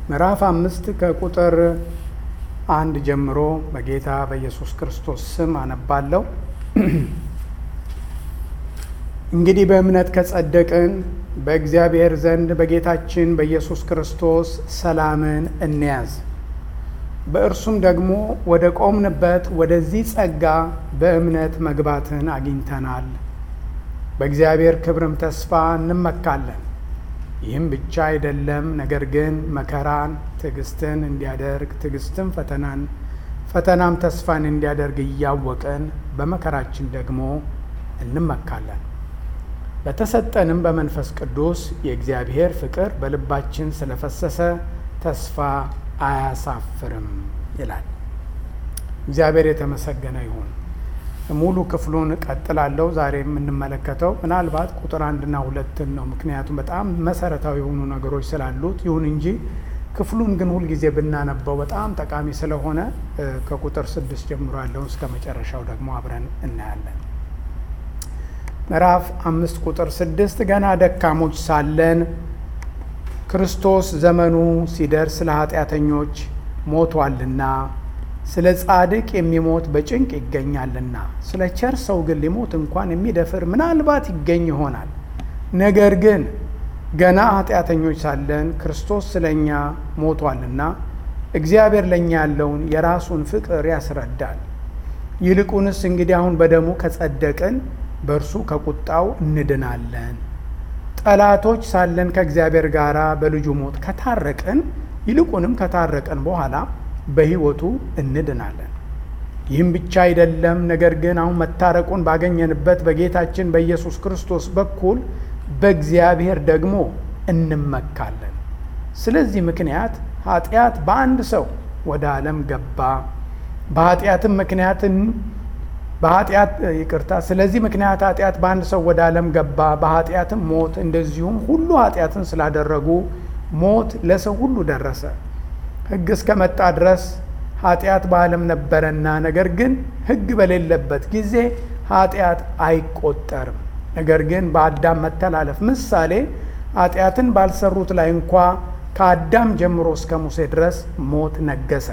ምዕራፍ አምስት ከቁጥር አንድ ጀምሮ በጌታ በኢየሱስ ክርስቶስ ስም አነባለሁ። እንግዲህ በእምነት ከጸደቅን በእግዚአብሔር ዘንድ በጌታችን በኢየሱስ ክርስቶስ ሰላምን እንያዝ። በእርሱም ደግሞ ወደ ቆምንበት ወደዚህ ጸጋ በእምነት መግባትን አግኝተናል። በእግዚአብሔር ክብርም ተስፋ እንመካለን። ይህም ብቻ አይደለም፣ ነገር ግን መከራን ትዕግስትን እንዲያደርግ፣ ትዕግስትም ፈተናን፣ ፈተናም ተስፋን እንዲያደርግ እያወቅን በመከራችን ደግሞ እንመካለን። በተሰጠንም በመንፈስ ቅዱስ የእግዚአብሔር ፍቅር በልባችን ስለፈሰሰ ተስፋ አያሳፍርም ይላል። እግዚአብሔር የተመሰገነ ይሁን። ሙሉ ክፍሉን እቀጥላለሁ። ዛሬ የምንመለከተው ምናልባት ቁጥር አንድና ሁለትን ነው፣ ምክንያቱም በጣም መሰረታዊ የሆኑ ነገሮች ስላሉት። ይሁን እንጂ ክፍሉን ግን ሁልጊዜ ብናነበው በጣም ጠቃሚ ስለሆነ ከቁጥር ስድስት ጀምሮ ያለውን እስከ መጨረሻው ደግሞ አብረን እናያለን። ምዕራፍ አምስት ቁጥር ስድስት ገና ደካሞች ሳለን ክርስቶስ ዘመኑ ሲደርስ ስለ ኃጢአተኞች ሞቷልና ስለ ጻድቅ የሚሞት በጭንቅ ይገኛልና፣ ስለ ቸር ሰው ግን ሊሞት እንኳን የሚደፍር ምናልባት ይገኝ ይሆናል። ነገር ግን ገና ኃጢአተኞች ሳለን ክርስቶስ ስለ እኛ ሞቷልና እግዚአብሔር ለእኛ ያለውን የራሱን ፍቅር ያስረዳል። ይልቁንስ እንግዲህ አሁን በደሙ ከጸደቅን በእርሱ ከቁጣው እንድናለን። ጠላቶች ሳለን ከእግዚአብሔር ጋር በልጁ ሞት ከታረቅን ይልቁንም ከታረቅን በኋላ በሕይወቱ እንድናለን። ይህም ብቻ አይደለም፣ ነገር ግን አሁን መታረቁን ባገኘንበት በጌታችን በኢየሱስ ክርስቶስ በኩል በእግዚአብሔር ደግሞ እንመካለን። ስለዚህ ምክንያት ኃጢአት በአንድ ሰው ወደ ዓለም ገባ፣ በኃጢአትም ምክንያትን በኃጢአት ይቅርታ። ስለዚህ ምክንያት ኃጢአት በአንድ ሰው ወደ ዓለም ገባ፣ በኃጢአትም ሞት፣ እንደዚሁም ሁሉ ኃጢአትን ስላደረጉ ሞት ለሰው ሁሉ ደረሰ። ሕግ እስከ መጣ ድረስ ኃጢአት በዓለም ነበረና፣ ነገር ግን ሕግ በሌለበት ጊዜ ኃጢአት አይቆጠርም። ነገር ግን በአዳም መተላለፍ ምሳሌ ኃጢአትን ባልሰሩት ላይ እንኳ ከአዳም ጀምሮ እስከ ሙሴ ድረስ ሞት ነገሰ።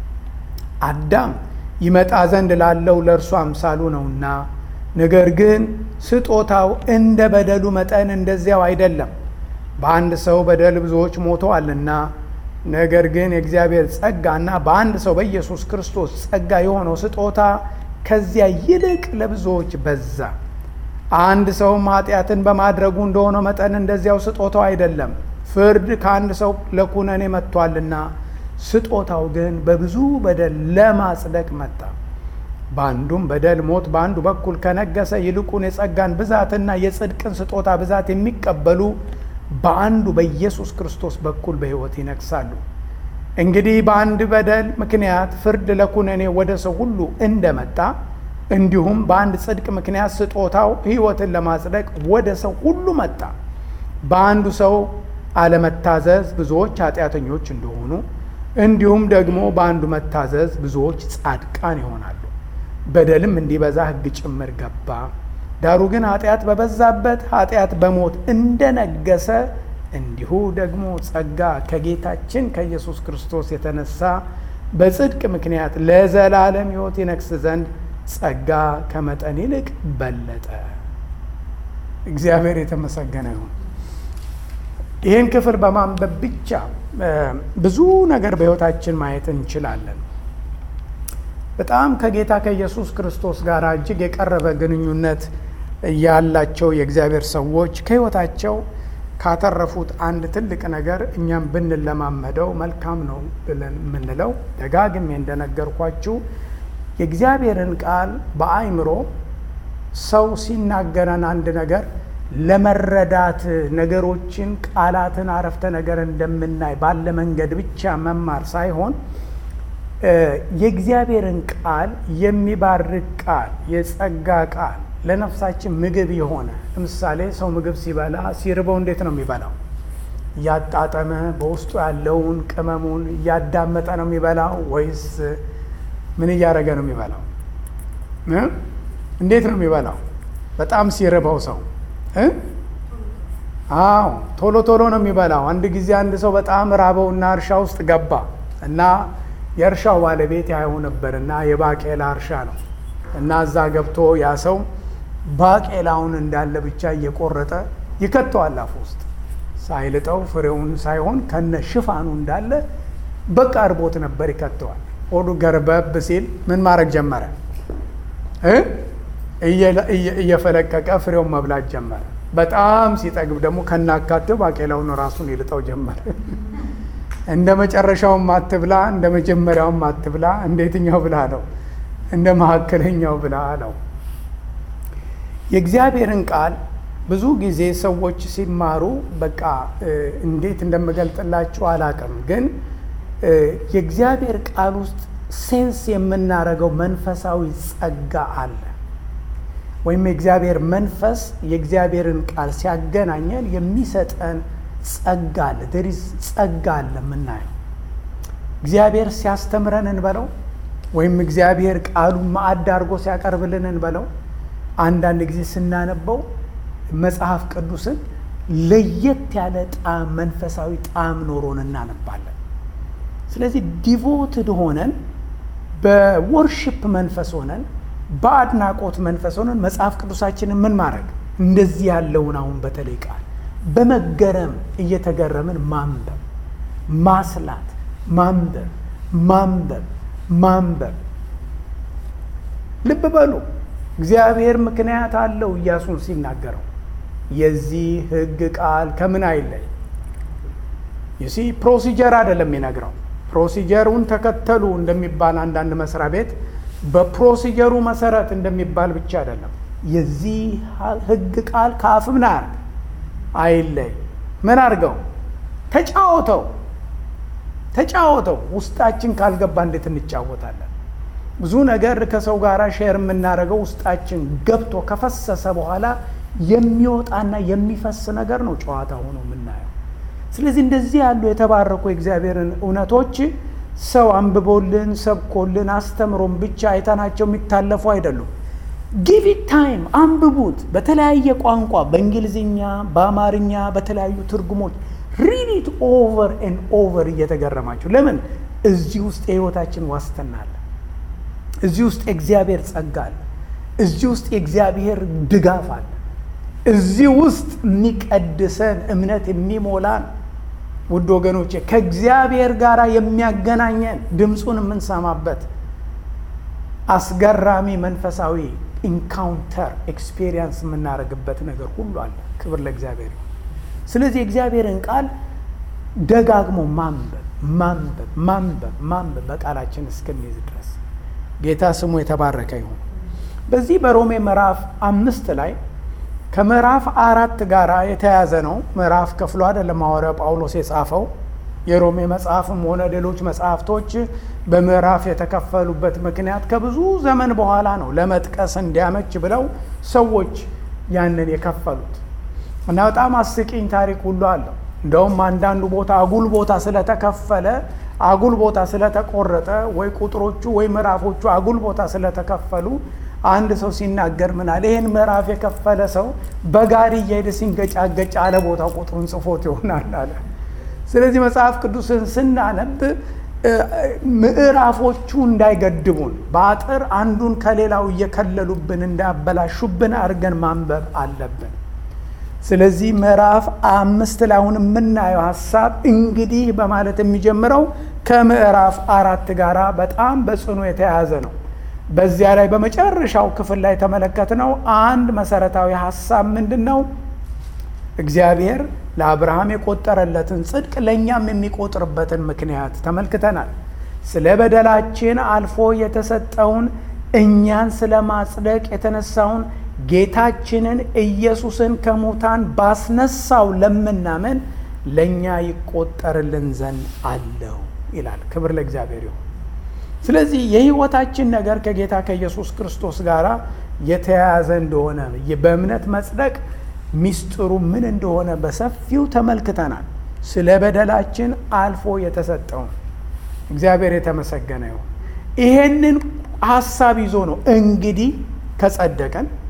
አዳም ይመጣ ዘንድ ላለው ለእርሱ አምሳሉ ነውና፣ ነገር ግን ስጦታው እንደ በደሉ መጠን እንደዚያው አይደለም። በአንድ ሰው በደል ብዙዎች ሞተዋልና ነገር ግን የእግዚአብሔር ጸጋና በአንድ ሰው በኢየሱስ ክርስቶስ ጸጋ የሆነው ስጦታ ከዚያ ይልቅ ለብዙዎች በዛ። አንድ ሰውም ኃጢአትን በማድረጉ እንደሆነው መጠን እንደዚያው ስጦታው አይደለም። ፍርድ ከአንድ ሰው ለኩነኔ መጥቷልና፣ ስጦታው ግን በብዙ በደል ለማጽደቅ መጣ። በአንዱም በደል ሞት በአንዱ በኩል ከነገሰ፣ ይልቁን የጸጋን ብዛትና የጽድቅን ስጦታ ብዛት የሚቀበሉ በአንዱ በኢየሱስ ክርስቶስ በኩል በሕይወት ይነግሳሉ። እንግዲህ በአንድ በደል ምክንያት ፍርድ ለኩነኔ ወደ ሰው ሁሉ እንደመጣ እንዲሁም በአንድ ጽድቅ ምክንያት ስጦታው ሕይወትን ለማጽደቅ ወደ ሰው ሁሉ መጣ። በአንዱ ሰው አለመታዘዝ ብዙዎች ኃጢአተኞች እንደሆኑ እንዲሁም ደግሞ በአንዱ መታዘዝ ብዙዎች ጻድቃን ይሆናሉ። በደልም እንዲበዛ ሕግ ጭምር ገባ። ዳሩ ግን ኃጢአት በበዛበት ኃጢአት በሞት እንደነገሰ እንዲሁ ደግሞ ጸጋ ከጌታችን ከኢየሱስ ክርስቶስ የተነሳ በጽድቅ ምክንያት ለዘላለም ሕይወት ይነግስ ዘንድ ጸጋ ከመጠን ይልቅ በለጠ። እግዚአብሔር የተመሰገነ ይሁን። ይህን ክፍል በማንበብ ብቻ ብዙ ነገር በሕይወታችን ማየት እንችላለን። በጣም ከጌታ ከኢየሱስ ክርስቶስ ጋር እጅግ የቀረበ ግንኙነት ያላቸው የእግዚአብሔር ሰዎች ከሕይወታቸው ካተረፉት አንድ ትልቅ ነገር እኛም ብንለማመደው መልካም ነው ብለን የምንለው ደጋግሜ እንደነገርኳችሁ የእግዚአብሔርን ቃል በአእምሮ ሰው ሲናገረን አንድ ነገር ለመረዳት ነገሮችን፣ ቃላትን፣ አረፍተ ነገር እንደምናይ ባለ መንገድ ብቻ መማር ሳይሆን የእግዚአብሔርን ቃል የሚባርክ ቃል የጸጋ ቃል ለነፍሳችን ምግብ የሆነ ለምሳሌ ሰው ምግብ ሲበላ ሲርበው እንዴት ነው የሚበላው? እያጣጠመ በውስጡ ያለውን ቅመሙን እያዳመጠ ነው የሚበላው ወይስ ምን እያደረገ ነው የሚበላው? እንዴት ነው የሚበላው? በጣም ሲርበው ሰው አዎ ቶሎ ቶሎ ነው የሚበላው። አንድ ጊዜ አንድ ሰው በጣም ራበውና እርሻ ውስጥ ገባ እና የእርሻው ባለቤት ያየው ነበርና የባቄላ እርሻ ነው እና እዛ ገብቶ ያ ሰው ባቄላውን እንዳለ ብቻ እየቆረጠ ይከተዋል አፍ ውስጥ ሳይልጠው ፍሬውን ሳይሆን ከነ ሽፋኑ እንዳለ በቃ እርቦት ነበር ይከተዋል። ሆዱ ገርበብ ሲል ምን ማድረግ ጀመረ? እየፈለቀቀ ፍሬውን መብላት ጀመረ። በጣም ሲጠግብ ደግሞ ከናካቴው ባቄላውን ራሱን ይልጠው ጀመረ። እንደ መጨረሻውም አትብላ፣ እንደ መጀመሪያውም አትብላ። እንደ የትኛው ብላ ነው? እንደ መካከለኛው ብላ ነው። የእግዚአብሔርን ቃል ብዙ ጊዜ ሰዎች ሲማሩ በቃ እንዴት እንደምገልጥላችሁ አላቅም፣ ግን የእግዚአብሔር ቃል ውስጥ ሴንስ የምናደርገው መንፈሳዊ ጸጋ አለ። ወይም የእግዚአብሔር መንፈስ የእግዚአብሔርን ቃል ሲያገናኘን የሚሰጠን ጸጋ አለ። ደሪዝ ጸጋ አለ የምናየው እግዚአብሔር ሲያስተምረን እንበለው ወይም እግዚአብሔር ቃሉን ማዕድ አድርጎ ሲያቀርብልን እንበለው አንዳንድ ጊዜ ስናነበው መጽሐፍ ቅዱስን ለየት ያለ ጣዕም መንፈሳዊ ጣዕም ኖሮን እናነባለን። ስለዚህ ዲቮትድ ሆነን በወርሽፕ መንፈስ ሆነን በአድናቆት መንፈስ ሆነን መጽሐፍ ቅዱሳችንን ምን ማድረግ እንደዚህ ያለውን አሁን በተለይ ቃል በመገረም እየተገረምን ማንበብ፣ ማስላት፣ ማንበብ፣ ማንበብ፣ ማንበብ። ልብ በሉ እግዚአብሔር ምክንያት አለው ኢያሱን ሲናገረው የዚህ ሕግ ቃል ከምን አይለይ ይሲ ፕሮሲጀር አይደለም የሚነግረው። ፕሮሲጀሩን ተከተሉ እንደሚባል አንዳንድ መስሪያ ቤት በፕሮሲጀሩ መሰረት እንደሚባል ብቻ አይደለም። የዚህ ሕግ ቃል ከአፍ ምን አያርግ አይለይ። ምን አድርገው ተጫወተው ተጫወተው። ውስጣችን ካልገባ እንዴት እንጫወታለን? ብዙ ነገር ከሰው ጋር ሼር የምናደርገው ውስጣችን ገብቶ ከፈሰሰ በኋላ የሚወጣና የሚፈስ ነገር ነው ጨዋታ ሆኖ የምናየው። ስለዚህ እንደዚህ ያሉ የተባረኩ የእግዚአብሔርን እውነቶች ሰው አንብቦልን ሰብኮልን አስተምሮን ብቻ አይተናቸው የሚታለፉ አይደሉም። ጊቪት ታይም አንብቡት። በተለያየ ቋንቋ በእንግሊዝኛ፣ በአማርኛ፣ በተለያዩ ትርጉሞች ሪዲት ኦቨር ኤንድ ኦቨር እየተገረማችሁ ለምን እዚህ ውስጥ የህይወታችን ዋስትና አለ። እዚህ ውስጥ የእግዚአብሔር ጸጋ አለ። እዚህ ውስጥ የእግዚአብሔር ድጋፍ አለ። እዚህ ውስጥ የሚቀድሰን እምነት የሚሞላን ውድ ወገኖቼ ከእግዚአብሔር ጋር የሚያገናኘን ድምፁን የምንሰማበት አስገራሚ መንፈሳዊ ኢንካውንተር ኤክስፔሪየንስ የምናደርግበት ነገር ሁሉ አለ። ክብር ለእግዚአብሔር ይሁን። ስለዚህ የእግዚአብሔርን ቃል ደጋግሞ ማንበብ ማንበብ ማንበብ ማንበብ በቃላችን እስከሚይዝ ድረስ ጌታ ስሙ የተባረከ ይሁን። በዚህ በሮሜ ምዕራፍ አምስት ላይ ከምዕራፍ አራት ጋር የተያያዘ ነው። ምዕራፍ ከፍሎ አይደለም ሐዋርያው ጳውሎስ የጻፈው። የሮሜ መጽሐፍም ሆነ ሌሎች መጽሐፍቶች በምዕራፍ የተከፈሉበት ምክንያት ከብዙ ዘመን በኋላ ነው፣ ለመጥቀስ እንዲያመች ብለው ሰዎች ያንን የከፈሉት እና በጣም አስቂኝ ታሪክ ሁሉ አለው። እንደውም አንዳንዱ ቦታ አጉል ቦታ ስለተከፈለ አጉል ቦታ ስለተቆረጠ ወይ ቁጥሮቹ ወይ ምዕራፎቹ አጉል ቦታ ስለተከፈሉ አንድ ሰው ሲናገር ምናል ይህን ምዕራፍ የከፈለ ሰው በጋሪ እየሄደ ሲንገጫገጭ አለ ቦታው ቁጥሩን ጽፎት ይሆናል አለ። ስለዚህ መጽሐፍ ቅዱስን ስናነብ ምዕራፎቹ እንዳይገድቡን በአጥር አንዱን ከሌላው እየከለሉብን እንዳያበላሹብን አድርገን ማንበብ አለብን። ስለዚህ ምዕራፍ አምስት ላይ አሁን የምናየው ሀሳብ እንግዲህ በማለት የሚጀምረው ከምዕራፍ አራት ጋር በጣም በጽኑ የተያያዘ ነው። በዚያ ላይ በመጨረሻው ክፍል ላይ የተመለከትነው አንድ መሰረታዊ ሀሳብ ምንድን ነው? እግዚአብሔር ለአብርሃም የቆጠረለትን ጽድቅ ለእኛም የሚቆጥርበትን ምክንያት ተመልክተናል። ስለ በደላችን አልፎ የተሰጠውን እኛን ስለ ማጽደቅ የተነሳውን ጌታችንን ኢየሱስን ከሙታን ባስነሳው ለምናምን ለእኛ ይቆጠርልን ዘንድ አለው ይላል። ክብር ለእግዚአብሔር ይሁን። ስለዚህ የሕይወታችን ነገር ከጌታ ከኢየሱስ ክርስቶስ ጋር የተያያዘ እንደሆነ በእምነት መጽደቅ ሚስጥሩ ምን እንደሆነ በሰፊው ተመልክተናል። ስለ በደላችን አልፎ የተሰጠውን እግዚአብሔር የተመሰገነ ይሁን። ይሄንን ሀሳብ ይዞ ነው እንግዲህ ከጸደቀን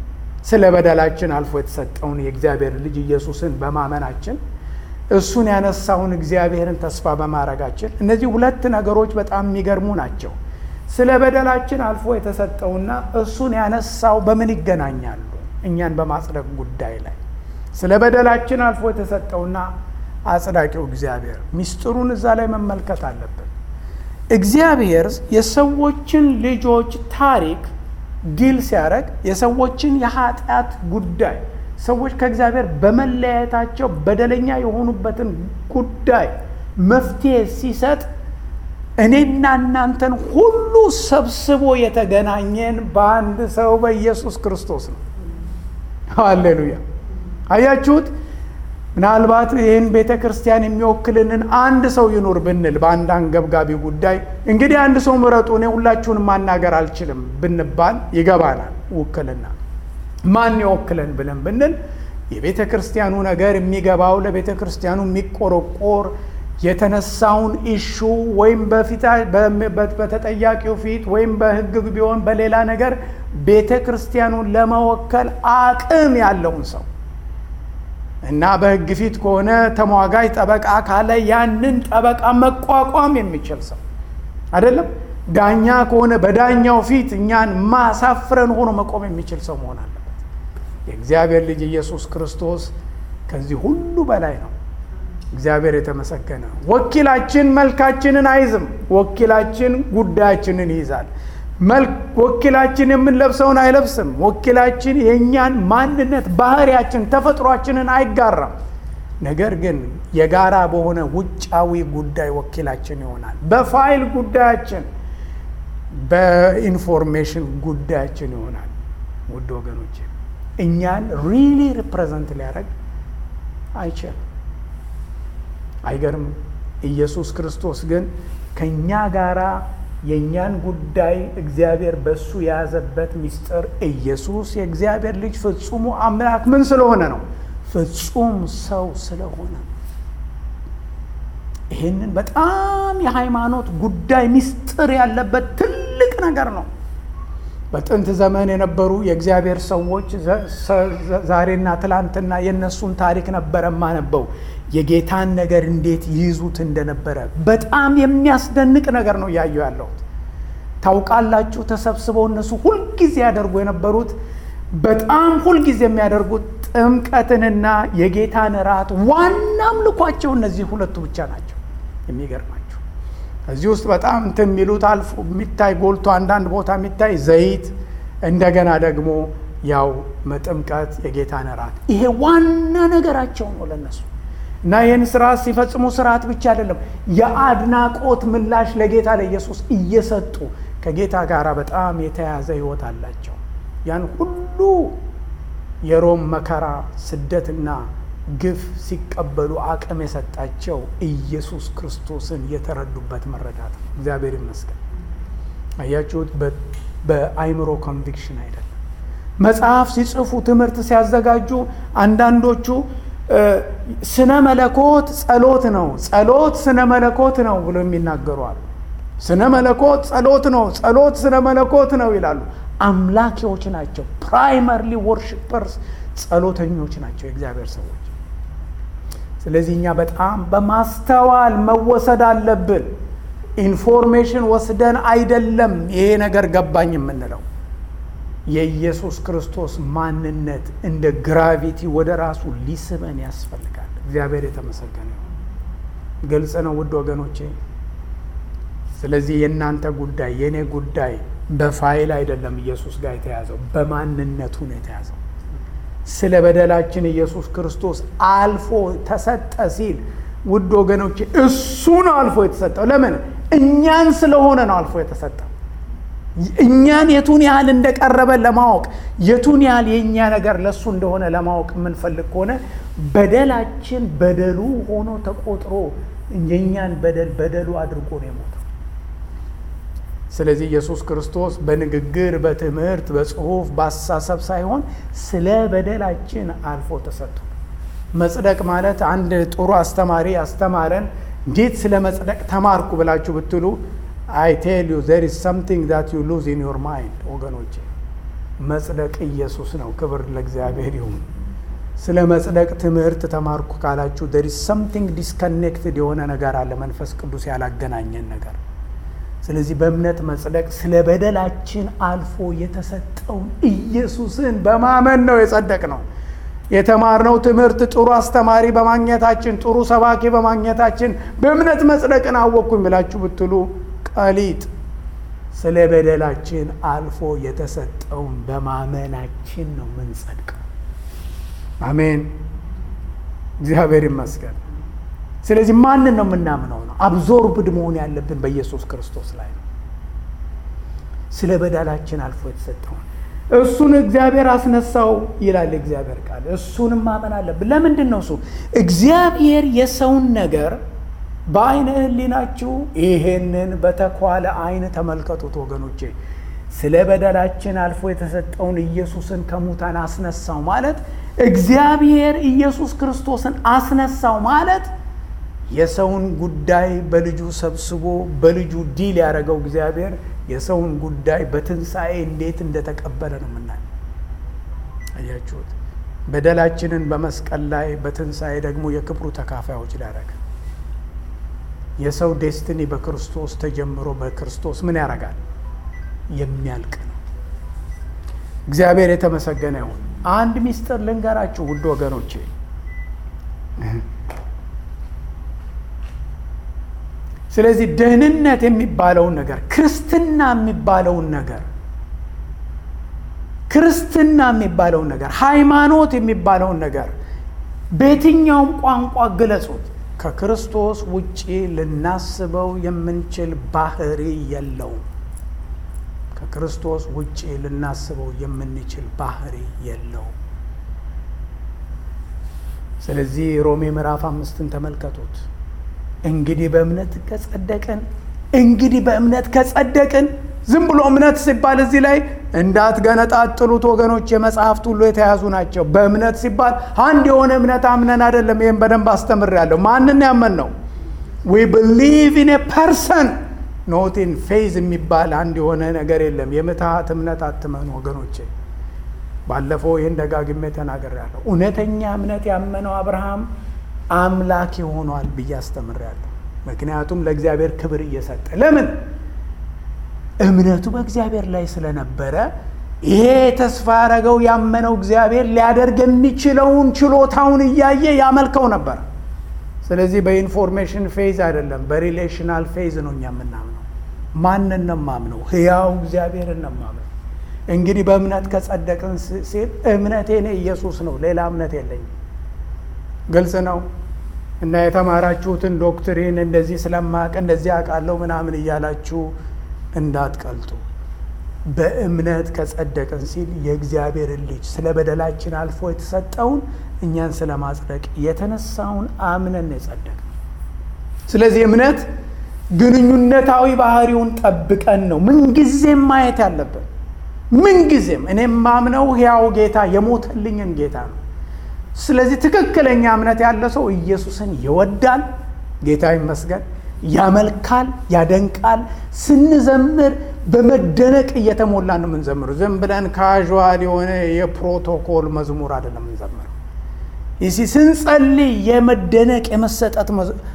ስለ በደላችን አልፎ የተሰጠውን የእግዚአብሔር ልጅ ኢየሱስን በማመናችን እሱን ያነሳውን እግዚአብሔርን ተስፋ በማድረጋችን እነዚህ ሁለት ነገሮች በጣም የሚገርሙ ናቸው። ስለ በደላችን አልፎ የተሰጠውና እሱን ያነሳው በምን ይገናኛሉ? እኛን በማጽደቅ ጉዳይ ላይ ስለ በደላችን አልፎ የተሰጠውና አጽዳቂው እግዚአብሔር ሚስጥሩን እዛ ላይ መመልከት አለብን። እግዚአብሔር የሰዎችን ልጆች ታሪክ ዲል ሲያደርግ የሰዎችን የኃጢአት ጉዳይ ሰዎች ከእግዚአብሔር በመለያየታቸው በደለኛ የሆኑበትን ጉዳይ መፍትሄ ሲሰጥ እኔና እናንተን ሁሉ ሰብስቦ የተገናኘን በአንድ ሰው በኢየሱስ ክርስቶስ ነው። ሃሌሉያ! አያችሁት? ምናልባት ይህን ቤተ ክርስቲያን የሚወክልንን አንድ ሰው ይኑር ብንል በአንድ አንገብጋቢ ጉዳይ እንግዲህ አንድ ሰው ምረጡ፣ እኔ ሁላችሁን ማናገር አልችልም ብንባል ይገባናል። ውክልና ማን ይወክለን ብለን ብንል የቤተ ክርስቲያኑ ነገር የሚገባው ለቤተ ክርስቲያኑ የሚቆረቆር የተነሳውን ኢሹ ወይም በተጠያቂው ፊት ወይም በሕግ ቢሆን በሌላ ነገር ቤተ ክርስቲያኑን ለመወከል አቅም ያለውን ሰው እና በሕግ ፊት ከሆነ ተሟጋጅ ጠበቃ ካለ ያንን ጠበቃ መቋቋም የሚችል ሰው አይደለም። ዳኛ ከሆነ በዳኛው ፊት እኛን ማሳፍረን ሆኖ መቆም የሚችል ሰው መሆን አለበት። የእግዚአብሔር ልጅ ኢየሱስ ክርስቶስ ከዚህ ሁሉ በላይ ነው። እግዚአብሔር የተመሰገነ። ወኪላችን መልካችንን አይዝም። ወኪላችን ጉዳያችንን ይይዛል። ወኪላችን የምንለብሰውን አይለብስም። ወኪላችን የእኛን ማንነት፣ ባህሪያችን፣ ተፈጥሯችንን አይጋራም። ነገር ግን የጋራ በሆነ ውጫዊ ጉዳይ ወኪላችን ይሆናል። በፋይል ጉዳያችን፣ በኢንፎርሜሽን ጉዳያችን ይሆናል። ውድ ወገኖች እኛን ሪሊ ሪፕሬዘንት ሊያደርግ አይችልም። አይገርም? ኢየሱስ ክርስቶስ ግን ከእኛ ጋራ የእኛን ጉዳይ እግዚአብሔር በእሱ የያዘበት ምስጢር ኢየሱስ የእግዚአብሔር ልጅ ፍጹሙ አምላክ ምን ስለሆነ ነው? ፍጹም ሰው ስለሆነ። ይህንን በጣም የሃይማኖት ጉዳይ ምስጢር ያለበት ትልቅ ነገር ነው። በጥንት ዘመን የነበሩ የእግዚአብሔር ሰዎች ዛሬና ትላንትና የእነሱን ታሪክ ነበረ ማነበው የጌታን ነገር እንዴት ይይዙት እንደነበረ በጣም የሚያስደንቅ ነገር ነው እያየሁ ያለሁት። ታውቃላችሁ፣ ተሰብስበው እነሱ ሁልጊዜ ያደርጉ የነበሩት በጣም ሁልጊዜ የሚያደርጉት ጥምቀትንና የጌታን እራት ዋና አምልኳቸው እነዚህ ሁለቱ ብቻ ናቸው። የሚገርማቸው እዚህ ውስጥ በጣም እንትን የሚሉት አልፎ የሚታይ ጎልቶ አንዳንድ ቦታ የሚታይ ዘይት፣ እንደገና ደግሞ ያው መጥምቀት፣ የጌታን እራት ይሄ ዋና ነገራቸው ነው ለነሱ እና ይህን ስርዓት ሲፈጽሙ ስርዓት ብቻ አይደለም፣ የአድናቆት ምላሽ ለጌታ ለኢየሱስ እየሰጡ ከጌታ ጋር በጣም የተያያዘ ሕይወት አላቸው። ያን ሁሉ የሮም መከራ ስደትና ግፍ ሲቀበሉ አቅም የሰጣቸው ኢየሱስ ክርስቶስን የተረዱበት መረዳት ነው። እግዚአብሔር ይመስገን። አያችሁት? በአይምሮ ኮንቪክሽን አይደለም። መጽሐፍ ሲጽፉ ትምህርት ሲያዘጋጁ አንዳንዶቹ ስነ መለኮት ጸሎት ነው፣ ጸሎት ስነ መለኮት ነው ብሎ የሚናገሩ አሉ። ስነ መለኮት ጸሎት ነው፣ ጸሎት ስነ መለኮት ነው ይላሉ። አምላኪዎች ናቸው። ፕራይመርሊ ወርሽፐርስ ጸሎተኞች ናቸው የእግዚአብሔር ሰዎች። ስለዚህ እኛ በጣም በማስተዋል መወሰድ አለብን። ኢንፎርሜሽን ወስደን አይደለም ይሄ ነገር ገባኝ የምንለው የኢየሱስ ክርስቶስ ማንነት እንደ ግራቪቲ ወደ ራሱ ሊስበን ያስፈልጋል። እግዚአብሔር የተመሰገነ ነው። ግልጽ ነው ውድ ወገኖቼ። ስለዚህ የእናንተ ጉዳይ የእኔ ጉዳይ በፋይል አይደለም ኢየሱስ ጋር የተያዘው በማንነቱ ነው የተያዘው። ስለ በደላችን ኢየሱስ ክርስቶስ አልፎ ተሰጠ ሲል ውድ ወገኖቼ እሱ ነው አልፎ የተሰጠው። ለምን? እኛን ስለሆነ ነው አልፎ የተሰጠው። እኛን የቱን ያህል እንደቀረበ ለማወቅ የቱን ያህል የእኛ ነገር ለእሱ እንደሆነ ለማወቅ የምንፈልግ ከሆነ በደላችን በደሉ ሆኖ ተቆጥሮ የእኛን በደል በደሉ አድርጎ ነው የሞተው። ስለዚህ ኢየሱስ ክርስቶስ በንግግር፣ በትምህርት፣ በጽሁፍ፣ በአስተሳሰብ ሳይሆን ስለ በደላችን አልፎ ተሰጥቶ መጽደቅ ማለት አንድ ጥሩ አስተማሪ አስተማረን እንዴት ስለ መጽደቅ ተማርኩ ብላችሁ ብትሉ አይ ቴል ዩ ዘር ኢዝ ሰምቲንግ ዛት ዩ ሉዝ ኢን ዮር ማይንድ ወገኖቼ፣ መጽደቅ ኢየሱስ ነው። ክብር ለእግዚአብሔር ይሁን። ስለ መጽደቅ ትምህርት ተማርኩ ካላችሁ there is something disconnected የሆነ ነገር አለ፣ መንፈስ ቅዱስ ያላገናኘን ነገር። ስለዚህ በእምነት መጽደቅ ስለ በደላችን አልፎ የተሰጠውን ኢየሱስን በማመን ነው የጸደቅ ነው። የተማርነው ትምህርት ጥሩ አስተማሪ በማግኘታችን ጥሩ ሰባኪ በማግኘታችን በእምነት መጽደቅን አወቅኩኝ ብላችሁ ብትሉ ቀሊጥ ስለ በደላችን አልፎ የተሰጠውን በማመናችን ነው የምንጸድቀው። አሜን፣ እግዚአብሔር ይመስገን። ስለዚህ ማንን ነው የምናምነው? ነው አብዞርብድ መሆን ያለብን በኢየሱስ ክርስቶስ ላይ ነው። ስለ በደላችን አልፎ የተሰጠውን እሱን እግዚአብሔር አስነሳው ይላል እግዚአብሔር ቃል። እሱንም ማመን አለብን። ለምንድን ነው እሱ እግዚአብሔር የሰውን ነገር በአይነ ህሊናችሁ ይሄንን በተኳለ አይን ተመልከቱት ወገኖቼ። ስለ በደላችን አልፎ የተሰጠውን ኢየሱስን ከሙታን አስነሳው ማለት እግዚአብሔር ኢየሱስ ክርስቶስን አስነሳው ማለት የሰውን ጉዳይ በልጁ ሰብስቦ በልጁ ዲል ያደረገው እግዚአብሔር የሰውን ጉዳይ በትንሣኤ እንዴት እንደተቀበለ ነው የምናየው። አያችሁት? በደላችንን በመስቀል ላይ በትንሣኤ ደግሞ የክብሩ ተካፋዮች ሊያደረገ የሰው ዴስትኒ በክርስቶስ ተጀምሮ በክርስቶስ ምን ያደርጋል? የሚያልቅ ነው። እግዚአብሔር የተመሰገነ ይሁን። አንድ ሚስጥር ልንገራችሁ ውድ ወገኖቼ፣ ስለዚህ ደህንነት የሚባለውን ነገር ክርስትና የሚባለውን ነገር ክርስትና የሚባለውን ነገር ሃይማኖት የሚባለውን ነገር በየትኛውም ቋንቋ ግለጹት ከክርስቶስ ውጪ ልናስበው የምንችል ባህሪ የለውም። ከክርስቶስ ውጪ ልናስበው የምንችል ባህሪ የለውም። ስለዚህ ሮሜ ምዕራፍ አምስትን ተመልከቱት። እንግዲህ በእምነት ከጸደቅን እንግዲህ በእምነት ከጸደቅን ዝም ብሎ እምነት ሲባል እዚህ ላይ እንዳትገነጣጥሉት ወገኖች፣ የመጽሐፍት ሁሉ የተያዙ ናቸው። በእምነት ሲባል አንድ የሆነ እምነት አምነን አይደለም። ይህም በደንብ አስተምሬያለሁ። ማንን ያመን ነው? ዊ ብሊቭ ኢን ኤ ፐርሰን ኖት ኢን ፌዝ የሚባል አንድ የሆነ ነገር የለም። የምትሃት እምነት አትመኑ ወገኖቼ። ባለፈው ይህን ደጋግሜ ተናግሬያለሁ። እውነተኛ እምነት ያመነው አብርሃም አምላክ ሆኗል ብዬ አስተምሬያለሁ። ምክንያቱም ለእግዚአብሔር ክብር እየሰጠ ለምን እምነቱ በእግዚአብሔር ላይ ስለነበረ ይሄ ተስፋ ያደረገው ያመነው እግዚአብሔር ሊያደርግ የሚችለውን ችሎታውን እያየ ያመልከው ነበር። ስለዚህ በኢንፎርሜሽን ፌዝ አይደለም፣ በሪሌሽናል ፌዝ ነው እኛ የምናምነው። ማንን ነው የማምነው? ሕያው እግዚአብሔርን ነው የማምነው። እንግዲህ በእምነት ከጸደቅን ሲል እምነቴ እኔ ኢየሱስ ነው፣ ሌላ እምነት የለኝም። ግልጽ ነው። እና የተማራችሁትን ዶክትሪን እንደዚህ ስለማቅ እንደዚህ አውቃለሁ ምናምን እያላችሁ እንዳትቀልጡ። በእምነት ከጸደቅን ሲል የእግዚአብሔርን ልጅ ስለ በደላችን አልፎ የተሰጠውን እኛን ስለ ማጽደቅ የተነሳውን አምነን የጸደቅ ስለዚህ እምነት ግንኙነታዊ ባህሪውን ጠብቀን ነው ምንጊዜም ማየት ያለብን። ምንጊዜም እኔ ማምነው ሕያው ጌታ የሞተልኝን ጌታ ነው። ስለዚህ ትክክለኛ እምነት ያለ ሰው ኢየሱስን ይወዳል። ጌታ ይመስገን። ያመልካል፣ ያደንቃል። ስንዘምር በመደነቅ እየተሞላ ነው የምንዘምሩ። ዝም ብለን ካዥዋል የሆነ የፕሮቶኮል መዝሙር አይደለም የምንዘምረው። ይሲ ስንጸልይ የመደነቅ የመሰጠት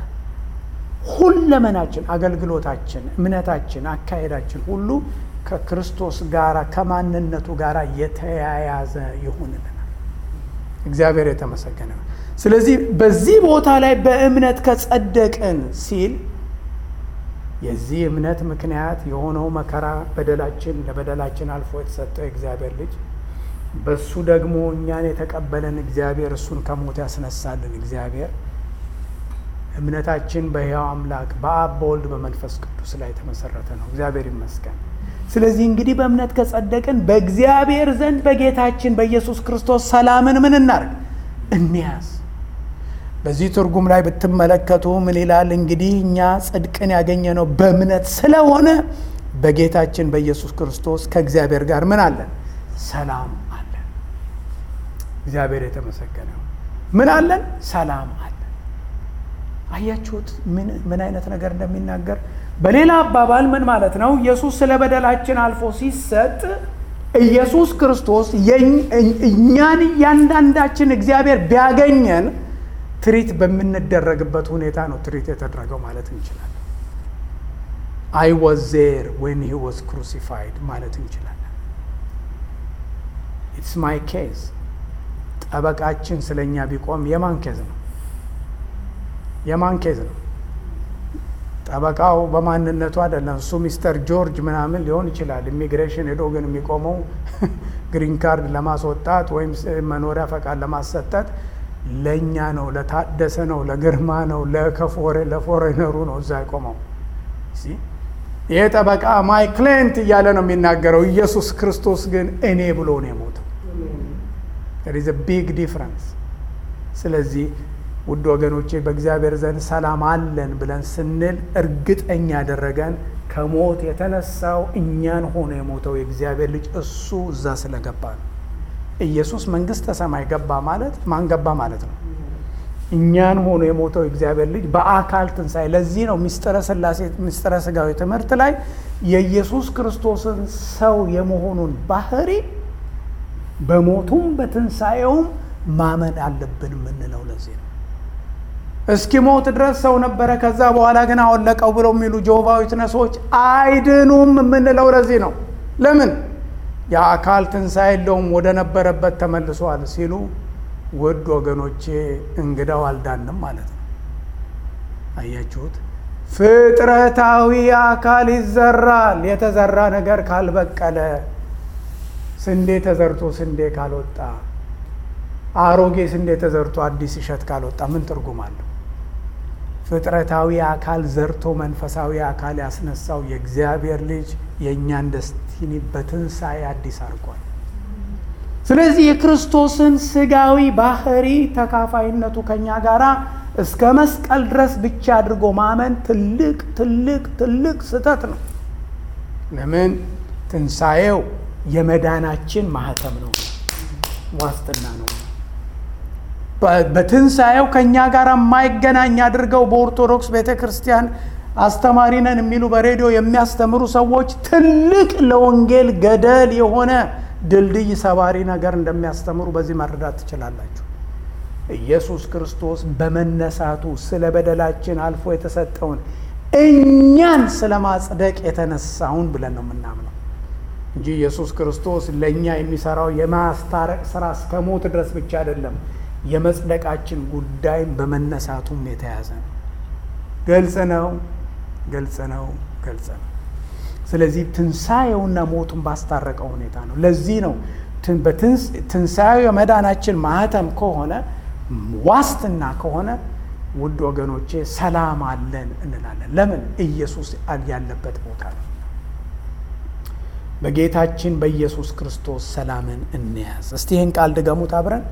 ሁለመናችን፣ አገልግሎታችን፣ እምነታችን፣ አካሄዳችን ሁሉ ከክርስቶስ ጋር ከማንነቱ ጋር የተያያዘ ይሁንልናል። እግዚአብሔር የተመሰገነ ነው። ስለዚህ በዚህ ቦታ ላይ በእምነት ከጸደቅን ሲል የዚህ እምነት ምክንያት የሆነው መከራ በደላችን ለበደላችን አልፎ የተሰጠው የእግዚአብሔር ልጅ በሱ ደግሞ እኛን የተቀበለን እግዚአብሔር እሱን ከሞት ያስነሳልን እግዚአብሔር እምነታችን በሕያው አምላክ በአብ በወልድ በመንፈስ ቅዱስ ላይ የተመሰረተ ነው። እግዚአብሔር ይመስገን። ስለዚህ እንግዲህ በእምነት ከጸደቅን በእግዚአብሔር ዘንድ በጌታችን በኢየሱስ ክርስቶስ ሰላምን ምን እናርግ እንያዝ። በዚህ ትርጉም ላይ ብትመለከቱ ምን ይላል? እንግዲህ እኛ ጽድቅን ያገኘነው በእምነት ስለሆነ በጌታችን በኢየሱስ ክርስቶስ ከእግዚአብሔር ጋር ምን አለን? ሰላም አለን። እግዚአብሔር የተመሰገነ ምን አለን? ሰላም አለን። አያችሁት ምን አይነት ነገር እንደሚናገር። በሌላ አባባል ምን ማለት ነው? ኢየሱስ ስለ በደላችን አልፎ ሲሰጥ ኢየሱስ ክርስቶስ እኛን እያንዳንዳችን እግዚአብሔር ቢያገኘን ትሪት በምንደረግበት ሁኔታ ነው ትሪት የተደረገው ማለት እንችላለን። አይ ዋዝ ዜር ዌን ሂ ዋዝ ክሩሲፋይድ ማለት እንችላለን። ኢትስ ማይ ኬዝ ጠበቃችን ስለ እኛ ቢቆም የማን ኬዝ ነው? የማን ኬዝ ነው? ጠበቃው በማንነቱ አይደለም። እሱ ሚስተር ጆርጅ ምናምን ሊሆን ይችላል። ኢሚግሬሽን ሄዶ ግን የሚቆመው ግሪን ካርድ ለማስወጣት ወይም መኖሪያ ፈቃድ ለማሰጠት ለእኛ ነው፣ ለታደሰ ነው፣ ለግርማ ነው፣ ለከፎሬ ለፎሬነሩ ነው እዛ የቆመው። ይሄ ጠበቃ ማይ ክሌንት እያለ ነው የሚናገረው። ኢየሱስ ክርስቶስ ግን እኔ ብሎ ነው የሞተው። ሪዝ ቢግ ዲፍረንስ። ስለዚህ ውድ ወገኖቼ በእግዚአብሔር ዘንድ ሰላም አለን ብለን ስንል እርግጠኛ ያደረገን ከሞት የተነሳው እኛን ሆኖ የሞተው የእግዚአብሔር ልጅ እሱ እዛ ስለገባ ነው። ኢየሱስ መንግስተ ሰማይ ገባ ማለት ማን ገባ ማለት ነው? እኛን ሆኖ የሞተው የእግዚአብሔር ልጅ በአካል ትንሣኤ። ለዚህ ነው ሚስጥረ ሥላሴ ሚስጥረ ሥጋዊ ትምህርት ላይ የኢየሱስ ክርስቶስን ሰው የመሆኑን ባህሪ በሞቱም በትንሣኤውም ማመን አለብን የምንለው ለዚህ ነው። እስኪ ሞት ድረስ ሰው ነበረ፣ ከዛ በኋላ ግን አወለቀው ብለው የሚሉ ጆሆቫ ዊትነሶች አይድኑም የምንለው ለዚህ ነው። ለምን የአካል ትንሣኤ የለውም ወደ ነበረበት ተመልሷል ሲሉ ውድ ወገኖቼ እንግዳው አልዳንም ማለት ነው። አያችሁት? ፍጥረታዊ አካል ይዘራል። የተዘራ ነገር ካልበቀለ፣ ስንዴ ተዘርቶ ስንዴ ካልወጣ፣ አሮጌ ስንዴ ተዘርቶ አዲስ እሸት ካልወጣ ምን ትርጉም አለው? ፍጥረታዊ አካል ዘርቶ መንፈሳዊ አካል ያስነሳው የእግዚአብሔር ልጅ የእኛን ደስቲኒ በትንሣኤ አዲስ አድርጓል። ስለዚህ የክርስቶስን ስጋዊ ባህሪ ተካፋይነቱ ከኛ ጋር እስከ መስቀል ድረስ ብቻ አድርጎ ማመን ትልቅ ትልቅ ትልቅ ስህተት ነው። ለምን? ትንሣኤው የመዳናችን ማህተም ነው፣ ዋስትና ነው። በትንሣኤው ከእኛ ጋር የማይገናኝ አድርገው በኦርቶዶክስ ቤተ ክርስቲያን አስተማሪ ነን የሚሉ በሬዲዮ የሚያስተምሩ ሰዎች ትልቅ ለወንጌል ገደል የሆነ ድልድይ ሰባሪ ነገር እንደሚያስተምሩ በዚህ መረዳት ትችላላችሁ። ኢየሱስ ክርስቶስ በመነሳቱ ስለ በደላችን አልፎ የተሰጠውን እኛን ስለ ማጽደቅ የተነሳውን ብለን ነው የምናምነው እንጂ ኢየሱስ ክርስቶስ ለእኛ የሚሰራው የማስታረቅ ስራ እስከ ሞት ድረስ ብቻ አይደለም። የመጽደቃችን ጉዳይም በመነሳቱም የተያዘ ነው። ግልጽ ነው፣ ግልጽ ነው፣ ግልጽ ነው። ስለዚህ ትንሣኤውና ሞቱን ባስታረቀው ሁኔታ ነው። ለዚህ ነው ትንሣኤው የመዳናችን ማህተም ከሆነ ዋስትና ከሆነ ውድ ወገኖቼ ሰላም አለን እንላለን። ለምን? ኢየሱስ ያለበት ቦታ ነው። በጌታችን በኢየሱስ ክርስቶስ ሰላምን እንያዝ። እስቲ ይህን ቃል ድገሙት አብረን።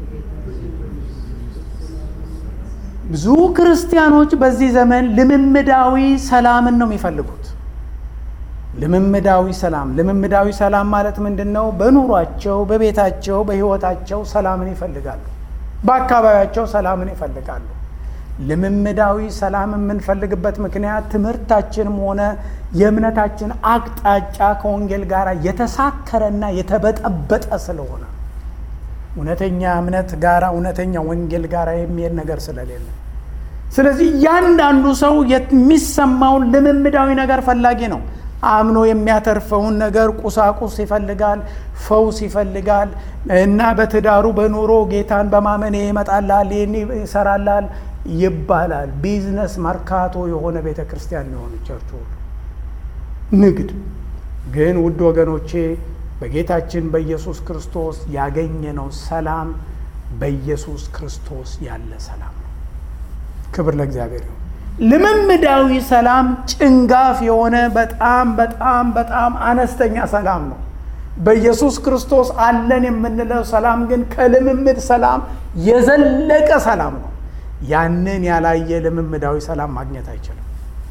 ብዙ ክርስቲያኖች በዚህ ዘመን ልምምዳዊ ሰላምን ነው የሚፈልጉት። ልምምዳዊ ሰላም ልምምዳዊ ሰላም ማለት ምንድን ነው? በኑሯቸው፣ በቤታቸው፣ በሕይወታቸው ሰላምን ይፈልጋሉ። በአካባቢያቸው ሰላምን ይፈልጋሉ። ልምምዳዊ ሰላም የምንፈልግበት ምክንያት ትምህርታችንም ሆነ የእምነታችን አቅጣጫ ከወንጌል ጋር የተሳከረና የተበጠበጠ ስለሆነ እውነተኛ እምነት ጋራ እውነተኛ ወንጌል ጋር የሚሄድ ነገር ስለሌለ፣ ስለዚህ እያንዳንዱ ሰው የሚሰማውን ልምምዳዊ ነገር ፈላጊ ነው። አምኖ የሚያተርፈውን ነገር ቁሳቁስ ይፈልጋል፣ ፈውስ ይፈልጋል እና በትዳሩ በኑሮ ጌታን በማመን ይመጣላል፣ ይህን ይሰራላል ይባላል። ቢዝነስ መርካቶ የሆነ ቤተ ክርስቲያን የሆኑ ቸርች ሁሉ ንግድ ግን ውድ ወገኖቼ በጌታችን በኢየሱስ ክርስቶስ ያገኘነው ሰላም በኢየሱስ ክርስቶስ ያለ ሰላም ነው። ክብር ለእግዚአብሔር ይሁን። ልምምዳዊ ሰላም ጭንጋፍ የሆነ በጣም በጣም በጣም አነስተኛ ሰላም ነው። በኢየሱስ ክርስቶስ አለን የምንለው ሰላም ግን ከልምምድ ሰላም የዘለቀ ሰላም ነው። ያንን ያላየ ልምምዳዊ ሰላም ማግኘት አይችልም።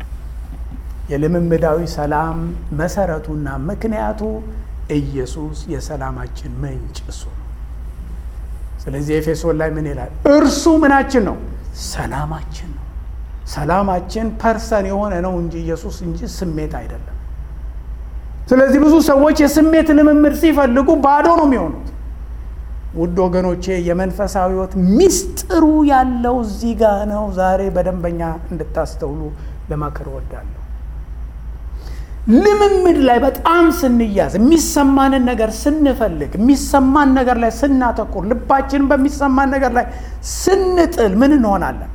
የልምምዳዊ ሰላም መሰረቱና ምክንያቱ ኢየሱስ የሰላማችን ምንጭ እሱ ነው። ስለዚህ ኤፌሶን ላይ ምን ይላል? እርሱ ምናችን ነው? ሰላማችን ነው። ሰላማችን ፐርሰን የሆነ ነው እንጂ ኢየሱስ እንጂ ስሜት አይደለም። ስለዚህ ብዙ ሰዎች የስሜት ልምምድ ሲፈልጉ ባዶ ነው የሚሆኑት። ውድ ወገኖቼ የመንፈሳዊ ሕይወት ሚስጥሩ ያለው እዚህ ጋ ነው። ዛሬ በደንበኛ እንድታስተውሉ ለማከር እወዳለሁ። ልምምድ ላይ በጣም ስንያዝ፣ የሚሰማንን ነገር ስንፈልግ፣ የሚሰማን ነገር ላይ ስናተኩር፣ ልባችንን በሚሰማን ነገር ላይ ስንጥል ምን እንሆናለን?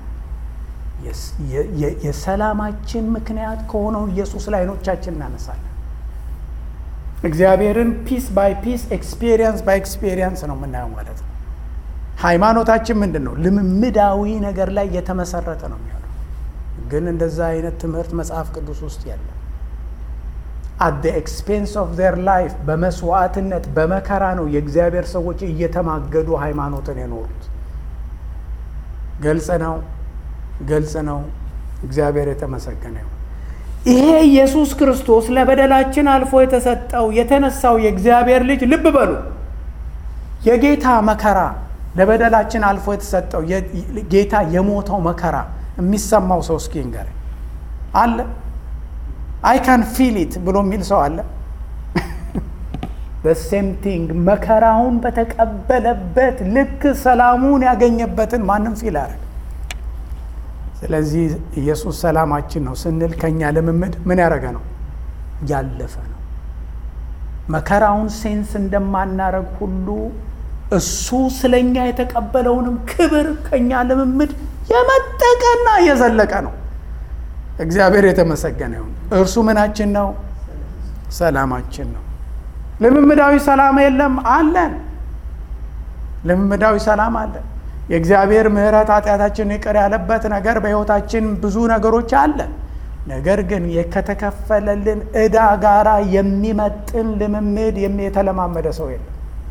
የሰላማችን ምክንያት ከሆነው ኢየሱስ ላይ አይኖቻችን እናነሳለን። እግዚአብሔርን ፒስ ባይ ፒስ ኤክስፔሪየንስ ባይ ኤክስፔሪየንስ ነው የምናየው ማለት ነው። ሃይማኖታችን ምንድን ነው? ልምምዳዊ ነገር ላይ የተመሰረተ ነው የሚሆነው። ግን እንደዛ አይነት ትምህርት መጽሐፍ ቅዱስ ውስጥ የለም። አት ደ ኤክስፔንስ ኦፍ ዜር ላይፍ በመስዋዕትነት በመከራ ነው የእግዚአብሔር ሰዎች እየተማገዱ ሃይማኖትን የኖሩት። ግልጽ ነው፣ ግልጽ ነው። እግዚአብሔር የተመሰገነ ይሁን። ይሄ ኢየሱስ ክርስቶስ ለበደላችን አልፎ የተሰጠው የተነሳው የእግዚአብሔር ልጅ ልብ በሉ፣ የጌታ መከራ ለበደላችን አልፎ የተሰጠው ጌታ የሞተው መከራ የሚሰማው ሰው እስኪ ንገረኝ አለ? አይ ካን ፊል ኢት ብሎ የሚል ሰው አለ? በሴም ቲንግ መከራውን በተቀበለበት ልክ ሰላሙን ያገኘበትን ማንም ፊል አረግ ስለዚህ ኢየሱስ ሰላማችን ነው ስንል ከኛ ልምምድ ምን ያደረገ ነው? ያለፈ ነው። መከራውን ሴንስ እንደማናረግ ሁሉ እሱ ስለኛ የተቀበለውንም ክብር ከኛ ልምምድ የመጠቀና የዘለቀ ነው። እግዚአብሔር የተመሰገነ ይሁን። እርሱ ምናችን ነው? ሰላማችን ነው። ልምምዳዊ ሰላም የለም አለን። ልምምዳዊ ሰላም አለን። የእግዚአብሔር ምሕረት ኃጢአታችን ይቅር ያለበት ነገር በሕይወታችን ብዙ ነገሮች አለ። ነገር ግን ከተከፈለልን ዕዳ ጋራ የሚመጥን ልምምድ የተለማመደ ሰው የለም።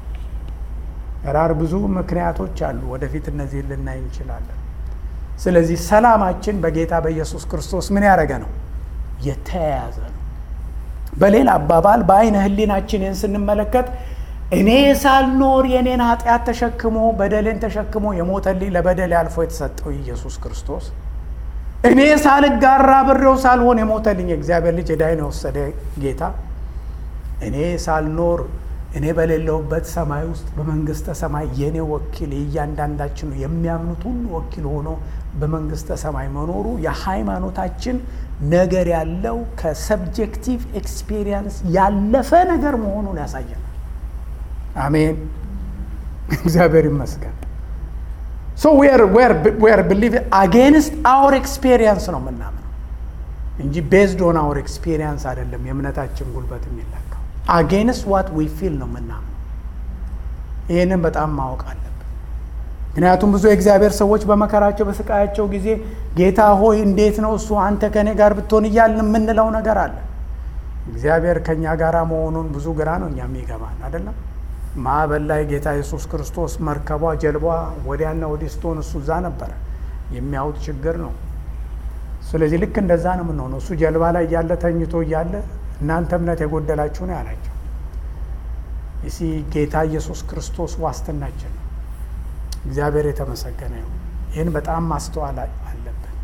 ራር ብዙ ምክንያቶች አሉ። ወደፊት እነዚህን ልናይ እንችላለን። ስለዚህ ሰላማችን በጌታ በኢየሱስ ክርስቶስ ምን ያደረገ ነው? የተያያዘ ነው። በሌላ አባባል በአይነ ሕሊናችንን ስንመለከት እኔ ሳልኖር የኔን ኃጢአት ተሸክሞ በደሌን ተሸክሞ የሞተልኝ ለበደሌ አልፎ የተሰጠው ኢየሱስ ክርስቶስ እኔ ሳልጋራ ብሬው ሳልሆን የሞተልኝ የእግዚአብሔር ልጅ ዕዳዬን የወሰደ ጌታ እኔ ሳልኖር እኔ በሌለውበት ሰማይ ውስጥ በመንግስተ ሰማይ የኔ ወኪል የእያንዳንዳችን ነው የሚያምኑት ሁሉ ወኪል ሆኖ በመንግስተ ሰማይ መኖሩ የሃይማኖታችን ነገር ያለው ከሰብጀክቲቭ ኤክስፔሪየንስ ያለፈ ነገር መሆኑን ያሳያል። አሜን። እግዚአብሔር ይመስገን። ሶ ዌር ብሊቭ አጌንስት አወር ኤክስፔሪየንስ ነው የምናምነው እንጂ ቤዝድ ኦን አወር ኤክስፔሪየንስ አይደለም። የእምነታችን ጉልበት የሚለካው አጌንስት ዋት ዊ ፊል ነው የምናምነው። ይህንን በጣም ማወቅ አለብን። ምክንያቱም ብዙ የእግዚአብሔር ሰዎች በመከራቸው በስቃያቸው ጊዜ ጌታ ሆይ እንዴት ነው እሱ አንተ ከእኔ ጋር ብትሆን እያልን የምንለው ነገር አለ። እግዚአብሔር ከእኛ ጋር መሆኑን ብዙ ግራ ነው እኛ የሚገባን አይደለም። ማዕበል ላይ ጌታ ኢየሱስ ክርስቶስ መርከቧ ጀልባ ወዲያና ወዲህ ስትሆን እሱ እዛ ነበረ። የሚያዩት ችግር ነው። ስለዚህ ልክ እንደዛ ነው የምንሆነው። እሱ ጀልባ ላይ እያለ ተኝቶ እያለ እናንተ እምነት የጎደላችሁ ነው ያላቸው። ይሲ ጌታ ኢየሱስ ክርስቶስ ዋስትናችን ነው። እግዚአብሔር የተመሰገነ ይሁን። ይህን በጣም ማስተዋል አለብን።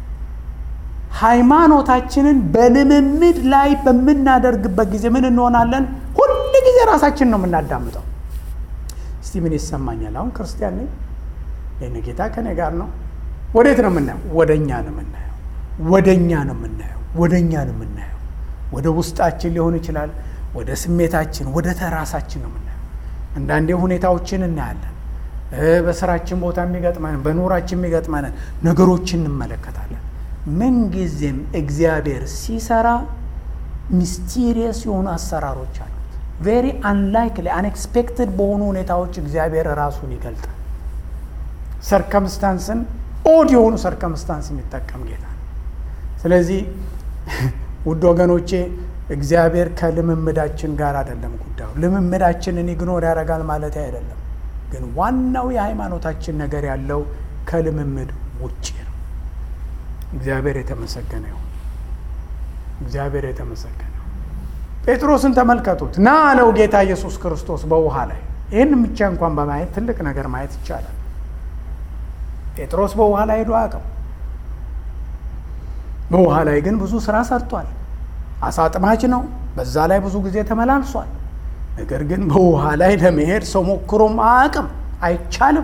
ሃይማኖታችንን በልምምድ ላይ በምናደርግበት ጊዜ ምን እንሆናለን? ሁል ጊዜ ራሳችን ነው የምናዳምጠው። እስቲ ምን ይሰማኛል? አሁን ክርስቲያን ነኝ፣ ይህን ጌታ ከኔ ጋር ነው። ወዴት ነው የምናየው? ወደ እኛ ነው የምናየው። ወደ እኛ ነው የምናየው። ወደ እኛ ነው የምናየው። ወደ ውስጣችን ሊሆን ይችላል፣ ወደ ስሜታችን፣ ወደ ተራሳችን ነው የምናየው። አንዳንዴ ሁኔታዎችን እናያለን። በስራችን ቦታ የሚገጥመንን በኑራችን የሚገጥመንን ነገሮችን እንመለከታለን። ምንጊዜም እግዚአብሔር ሲሰራ ሚስቲሪየስ የሆኑ አሰራሮች አሉት። ቬሪ አንላይክሊ አንኤክስፔክትድ በሆኑ ሁኔታዎች እግዚአብሔር ራሱን ይገልጣል። ሰርከምስታንስን ኦድ የሆኑ ሰርከምስታንስ የሚጠቀም ጌታ ነው። ስለዚህ ውድ ወገኖቼ እግዚአብሔር ከልምምዳችን ጋር አይደለም ጉዳዩ። ልምምዳችንን ኢግኖር ያደርጋል ማለት አይደለም። ግን ዋናው የሃይማኖታችን ነገር ያለው ከልምምድ ውጭ ነው። እግዚአብሔር የተመሰገነ ይሁን። እግዚአብሔር የተመሰገነ ይሁን። ጴጥሮስን ተመልከቱት። ና አለው ጌታ ኢየሱስ ክርስቶስ በውሃ ላይ። ይህን ብቻ እንኳን በማየት ትልቅ ነገር ማየት ይቻላል። ጴጥሮስ በውሃ ላይ ሄዶ አያውቅም። በውሃ ላይ ግን ብዙ ስራ ሰርቷል። አሳ አጥማጅ ነው። በዛ ላይ ብዙ ጊዜ ተመላልሷል። ነገር ግን በውሃ ላይ ለመሄድ ሰው ሞክሮም አያውቅም፣ አይቻልም።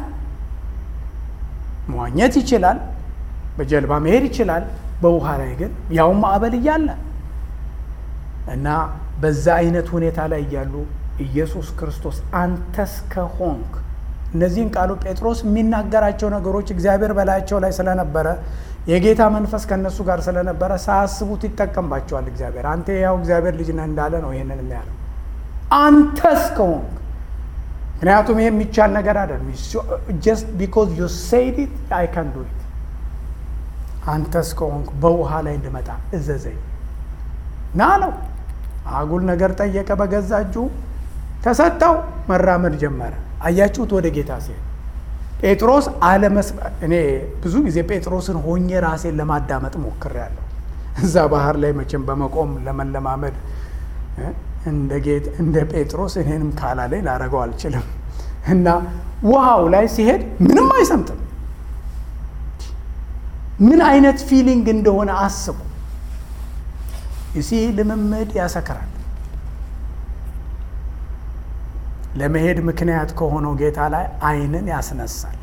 መዋኘት ይችላል፣ በጀልባ መሄድ ይችላል። በውሃ ላይ ግን ያው ማዕበል እያለ እና በዛ አይነት ሁኔታ ላይ እያሉ ኢየሱስ ክርስቶስ አንተስ ከሆንክ እነዚህን ቃሉ ጴጥሮስ የሚናገራቸው ነገሮች እግዚአብሔር በላያቸው ላይ ስለነበረ የጌታ መንፈስ ከእነሱ ጋር ስለነበረ ሳያስቡት ይጠቀምባቸዋል። እግዚአብሔር አንተ ያው እግዚአብሔር ልጅ ነህ እንዳለ ነው ይህንን የሚያለው አንተስ ከሆንክ ምክንያቱም ይሄ የሚቻል ነገር አይደለም። ጀስት ቢኮዝ ዩ ሴድ ኢት አይ ካን ዱ ኢት አንተስ ከሆንክ በውሃ ላይ እንድመጣ እዘዘኝ ና አለው። አጉል ነገር ጠየቀ። በገዛ እጁ ተሰጠው። መራመድ ጀመረ። አያችሁት? ወደ ጌታ ሲሄድ ጴጥሮስ አለመስ እኔ ብዙ ጊዜ ጴጥሮስን ሆኜ ራሴን ለማዳመጥ ሞክሬያለሁ። እዛ ባህር ላይ መቼም በመቆም ለመለማመድ እንደ ጌት እንደ ጴጥሮስ እኔንም ካላለኝ ላደረገው አልችልም። እና ውሃው ላይ ሲሄድ ምንም አይሰምጥም። ምን አይነት ፊሊንግ እንደሆነ አስቡ። ይሲ ልምምድ ያሰክራል። ለመሄድ ምክንያት ከሆነው ጌታ ላይ ዓይንን ያስነሳል።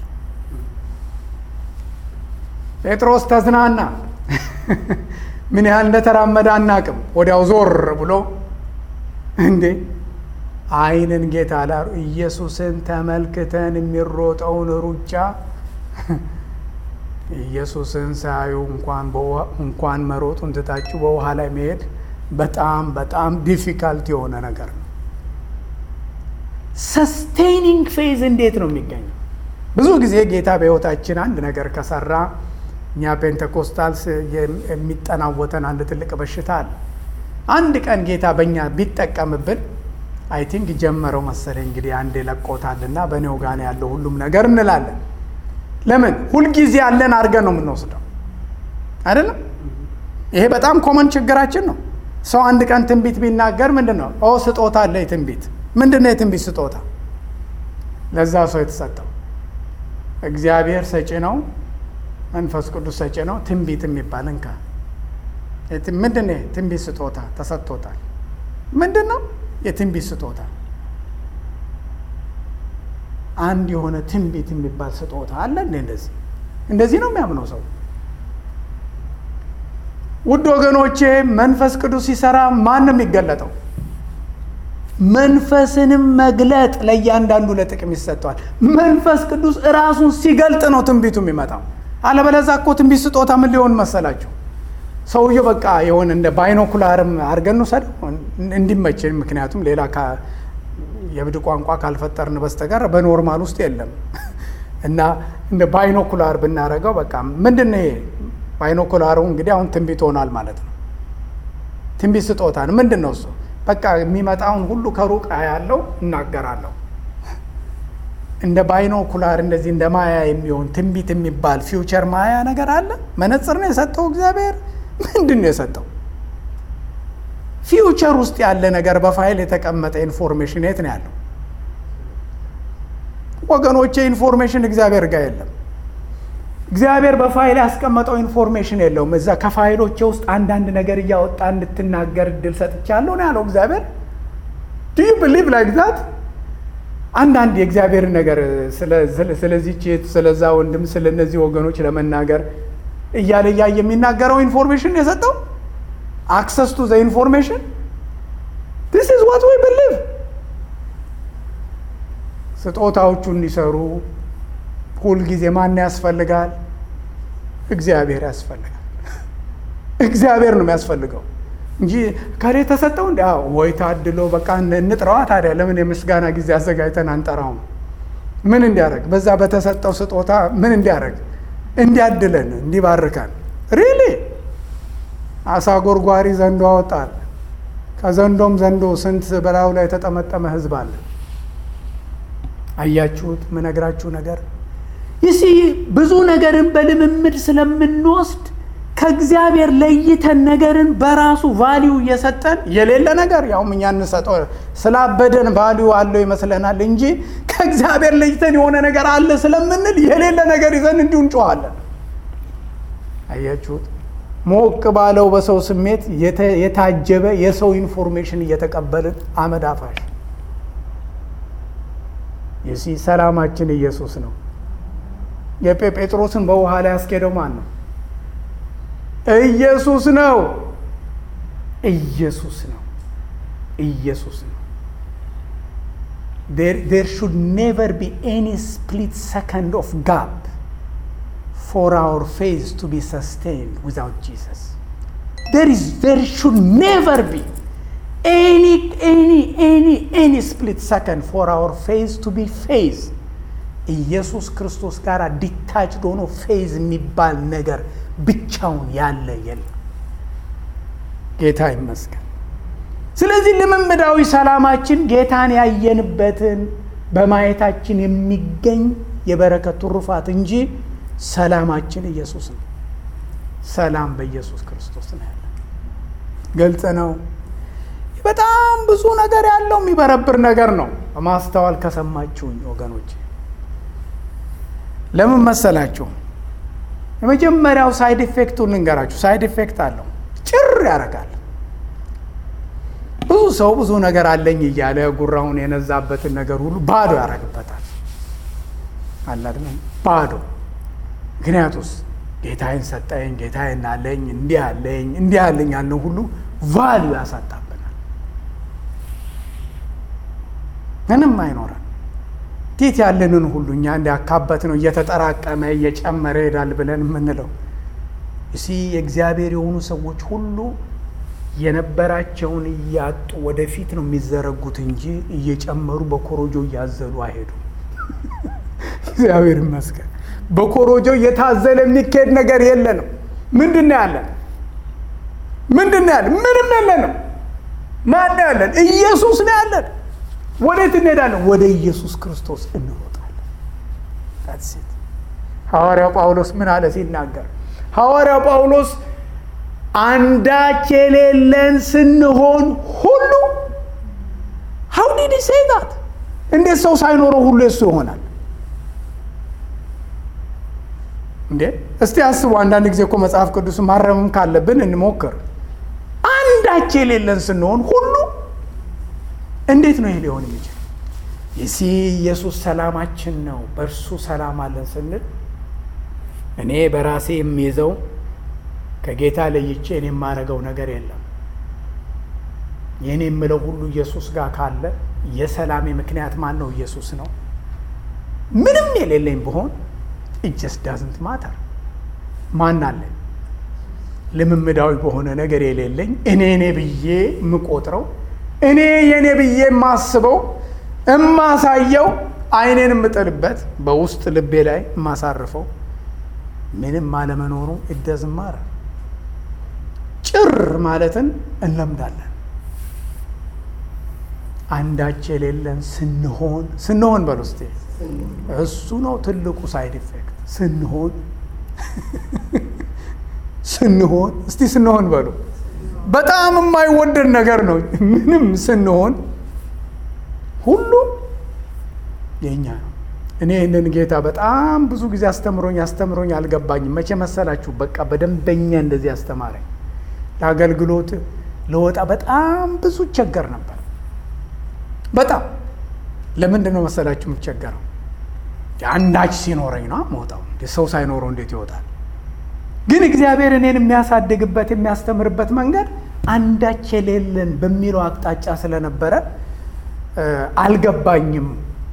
ጴጥሮስ ተዝናና። ምን ያህል እንደተራመደ አናቅም። ወዲያው ዞር ብሎ እንዴ ዓይንን ጌታ ላ ኢየሱስን ተመልክተን የሚሮጠውን ሩጫ ኢየሱስን ሳዩ እንኳን እንኳን መሮጡን ትታችሁ በውሃ ላይ መሄድ በጣም በጣም ዲፊካልት የሆነ ነገር ነው። ሰስቴኒንግ ፌዝ እንዴት ነው የሚገኘው? ብዙ ጊዜ ጌታ በሕይወታችን አንድ ነገር ከሰራ እኛ ፔንቴኮስታልስ የሚጠናወተን አንድ ትልቅ በሽታ አለ። አንድ ቀን ጌታ በእኛ ቢጠቀምብን አይ ቲንክ ጀመረው መሰለኝ እንግዲህ አንድ ለቆታልና በእኔው ጋር ያለው ሁሉም ነገር እንላለን። ለምን ሁልጊዜ ያለን አድርገን ነው የምንወስደው አይደለም? ይሄ በጣም ኮመን ችግራችን ነው። ሰው አንድ ቀን ትንቢት ቢናገር ምንድን ነው ኦ ስጦታ አለ የትንቢት ምንድን ነው የትንቢት ስጦታ? ለዛ ሰው የተሰጠው እግዚአብሔር ሰጪ ነው፣ መንፈስ ቅዱስ ሰጪ ነው። ትንቢት የሚባል እንካ ምንድን ነው ትንቢት ስጦታ ተሰጥቶታል። ምንድን ነው የትንቢት ስጦታ? አንድ የሆነ ትንቢት የሚባል ስጦታ አለ እንዴ? እንደዚህ እንደዚህ ነው የሚያምነው ሰው። ውድ ወገኖቼ መንፈስ ቅዱስ ሲሰራ ማን ነው የሚገለጠው? መንፈስንም መግለጥ ለእያንዳንዱ ለጥቅም ይሰጠዋል። መንፈስ ቅዱስ እራሱን ሲገልጥ ነው ትንቢቱ የሚመጣው። አለበለዛ እኮ ትንቢት ስጦታ ምን ሊሆን መሰላችሁ? ሰውየው በቃ የሆነ እንደ ባይኖኩላርም አድርገን እንውሰደው እንዲመችን። ምክንያቱም ሌላ የብድ ቋንቋ ካልፈጠርን በስተቀር በኖርማል ውስጥ የለም እና እንደ ባይኖኩላር ብናደርገው በቃ ምንድን ነው ይሄ ባይኖኩላሩ እንግዲህ አሁን ትንቢት ሆናል ማለት ነው። ትንቢት ስጦታ ነው። ምንድን ነው እሱ? በቃ የሚመጣውን ሁሉ ከሩቅ ያለው እናገራለሁ። እንደ ባይኖኩላር እንደዚህ እንደ ማያ የሚሆን ትንቢት የሚባል ፊውቸር ማያ ነገር አለ። መነጽር ነው የሰጠው እግዚአብሔር። ምንድን ነው የሰጠው? ፊውቸር ውስጥ ያለ ነገር በፋይል የተቀመጠ ኢንፎርሜሽን የት ነው ያለው? ወገኖቼ ኢንፎርሜሽን እግዚአብሔር ጋር የለም። እግዚአብሔር በፋይል ያስቀመጠው ኢንፎርሜሽን የለውም። እዛ ከፋይሎቼ ውስጥ አንዳንድ ነገር እያወጣ እንድትናገር እድል ሰጥቻለሁ ነው ያለው እግዚአብሔር። ዱ ዩ ብሊቭ ላይክ ዛት? አንዳንድ የእግዚአብሔር ነገር ስለዚህ ቼት፣ ስለዛ ወንድም፣ ስለ እነዚህ ወገኖች ለመናገር እያለ እያየ የሚናገረው ኢንፎርሜሽን የሰጠው አክሰስ ቱ ዘ ኢንፎርሜሽን ዲስ ኢዝ ዋት ዊ ብሊቭ። ስጦታዎቹ እንዲሰሩ ሁልጊዜ ማን ያስፈልጋል? እግዚአብሔር ያስፈልጋል። እግዚአብሔር ነው የሚያስፈልገው እንጂ ከሌ ተሰጠው እንዲ ወይ ታድሎ በቃ እንጥረዋ። ታዲያ ለምን የምስጋና ጊዜ አዘጋጅተን አንጠራውም? ምን እንዲያደርግ በዛ በተሰጠው ስጦታ ምን እንዲያደርግ እንዲያድለን፣ እንዲባርካል። ሪሊ አሳ ጎርጓሪ ዘንዶ አወጣል። ከዘንዶም ዘንዶ ስንት በላዩ ላይ የተጠመጠመ ህዝብ አለ። አያችሁት? ምነግራችሁ ነገር ይሲ ብዙ ነገርን በልምምድ ስለምንወስድ ከእግዚአብሔር ለይተን ነገርን በራሱ ቫሊዩ እየሰጠን የሌለ ነገር ያውም እኛ እንሰጠው ስላበደን ቫሊዩ አለው ይመስለናል እንጂ ከእግዚአብሔር ለይተን የሆነ ነገር አለ ስለምንል የሌለ ነገር ይዘን እንዲሁ እንጮኋለን። አያችሁት? ሞቅ ባለው በሰው ስሜት የታጀበ የሰው ኢንፎርሜሽን እየተቀበልን አመድ አፋሽ የሲ ሰላማችን ኢየሱስ ነው። የጴጥሮስን በውሃ ላይ ያስኬደው ማን ነው? ኢየሱስ ነው። ኢየሱስ ነው። ኢየሱስ ነው። ዴር ሹድ ኔቨር ቢ ኤኒ ስፕሊት ሰከንድ ኦፍ ጋፕ ፎር አወር ፌዝ ቱ ቢ ሰስቴንድ ዊዛውት ጂሰስ ዴር ሹድ ኔቨር ቢ ኤኒ ኤኒ ኤኒ ኤኒ ስፕሊት ሰከንድ ፎር አወር ፌዝ ቱ ቢ ፌዝ ኢየሱስ ክርስቶስ ጋር ዲታችድ ሆኖ ፌዝ የሚባል ነገር ብቻውን ያለ የለም። ጌታ ይመስገን። ስለዚህ ልምምዳዊ ሰላማችን ጌታን ያየንበትን በማየታችን የሚገኝ የበረከት ትሩፋት እንጂ ሰላማችን ኢየሱስ ነው። ሰላም በኢየሱስ ክርስቶስ ነው ያለ። ግልጽ ነው። በጣም ብዙ ነገር ያለው የሚበረብር ነገር ነው። በማስተዋል ከሰማችሁኝ ወገኖች ለምን መሰላችሁ? የመጀመሪያው ሳይድ ኢፌክቱን ልንገራችሁ። ሳይድ ኢፌክት አለው፣ ጭር ያደርጋል። ብዙ ሰው ብዙ ነገር አለኝ እያለ ጉራውን የነዛበትን ነገር ሁሉ ባዶ ያደርግበታል። አላድነው ባዶ። ምክንያቱስ ጌታዬን ሰጠኝ፣ ጌታዬን አለኝ፣ እንዲህ አለኝ፣ እንዲህ አለኝ ያለው ሁሉ ቫልዩ ያሳጣብናል። ምንም አይኖረን እንዴት ያለንን ሁሉ እኛ እንዲያካበት ነው እየተጠራቀመ እየጨመረ ይሄዳል ብለን የምንለው እሲ የእግዚአብሔር የሆኑ ሰዎች ሁሉ የነበራቸውን እያጡ ወደፊት ነው የሚዘረጉት እንጂ እየጨመሩ በኮሮጆ እያዘሉ አይሄዱም። እግዚአብሔር ይመስገን። በኮሮጆ እየታዘለ የሚካሄድ ነገር የለንም። ምንድን ነው ያለን? ምንድን ነው ያለን? ምንም የለንም። ማን ነው ያለን? ኢየሱስ ነው ያለን። ወዴት እንሄዳለን? ወደ ኢየሱስ ክርስቶስ እንሮጣለን። ሴት ሐዋርያው ጳውሎስ ምን አለ ሲናገር? ሐዋርያው ጳውሎስ አንዳች የሌለን ስንሆን ሁሉ ሀው ዲድ ሴይ ዛት እንዴት ሰው ሳይኖረው ሁሉ የሱ ይሆናል እንዴ? እስቲ አስቡ። አንዳንድ ጊዜ እኮ መጽሐፍ ቅዱስ ማረምም ካለብን እንሞክር። አንዳች የሌለን ስንሆን ሁሉ እንዴት ነው ይሄ ሊሆን የሚችል? ይሲ ኢየሱስ ሰላማችን ነው። በእርሱ ሰላም አለን ስንል እኔ በራሴ የሚይዘው ከጌታ ለይቼ እኔ የማደርገው ነገር የለም። የእኔ የምለው ሁሉ ኢየሱስ ጋር ካለ የሰላሜ ምክንያት ማን ነው? ኢየሱስ ነው። ምንም የሌለኝ ብሆን ኢጀስ ዳዝንት ማተር ማን አለኝ? ልምምዳዊ በሆነ ነገር የሌለኝ እኔ እኔ ብዬ የምቆጥረው እኔ የእኔ ብዬ የማስበው የማሳየው አይኔን የምጥልበት በውስጥ ልቤ ላይ የማሳርፈው ምንም አለመኖሩ ይደዝማረ ጭር ማለትን እንለምዳለን። አንዳች የሌለን ስንሆን ስንሆን በል ውስጤ እሱ ነው ትልቁ ሳይድ ኢፌክት። ስንሆን ስንሆን እስቲ ስንሆን በሉ በጣም የማይወደድ ነገር ነው። ምንም ስንሆን ሁሉ የእኛ ነው። እኔ ይህንን ጌታ በጣም ብዙ ጊዜ አስተምሮኝ አስተምሮኝ አልገባኝም። መቼ መሰላችሁ? በቃ በደንበኛ እንደዚህ አስተማረኝ። ለአገልግሎት ለወጣ በጣም ብዙ ቸገር ነበር። በጣም ለምንድን ነው መሰላችሁ የምቸገረው? አንዳች ሲኖረኝ ነው መውጣው። ሰው ሳይኖረው እንዴት ይወጣል? ግን እግዚአብሔር እኔን የሚያሳድግበት የሚያስተምርበት መንገድ አንዳች የሌለን በሚለው አቅጣጫ ስለነበረ አልገባኝም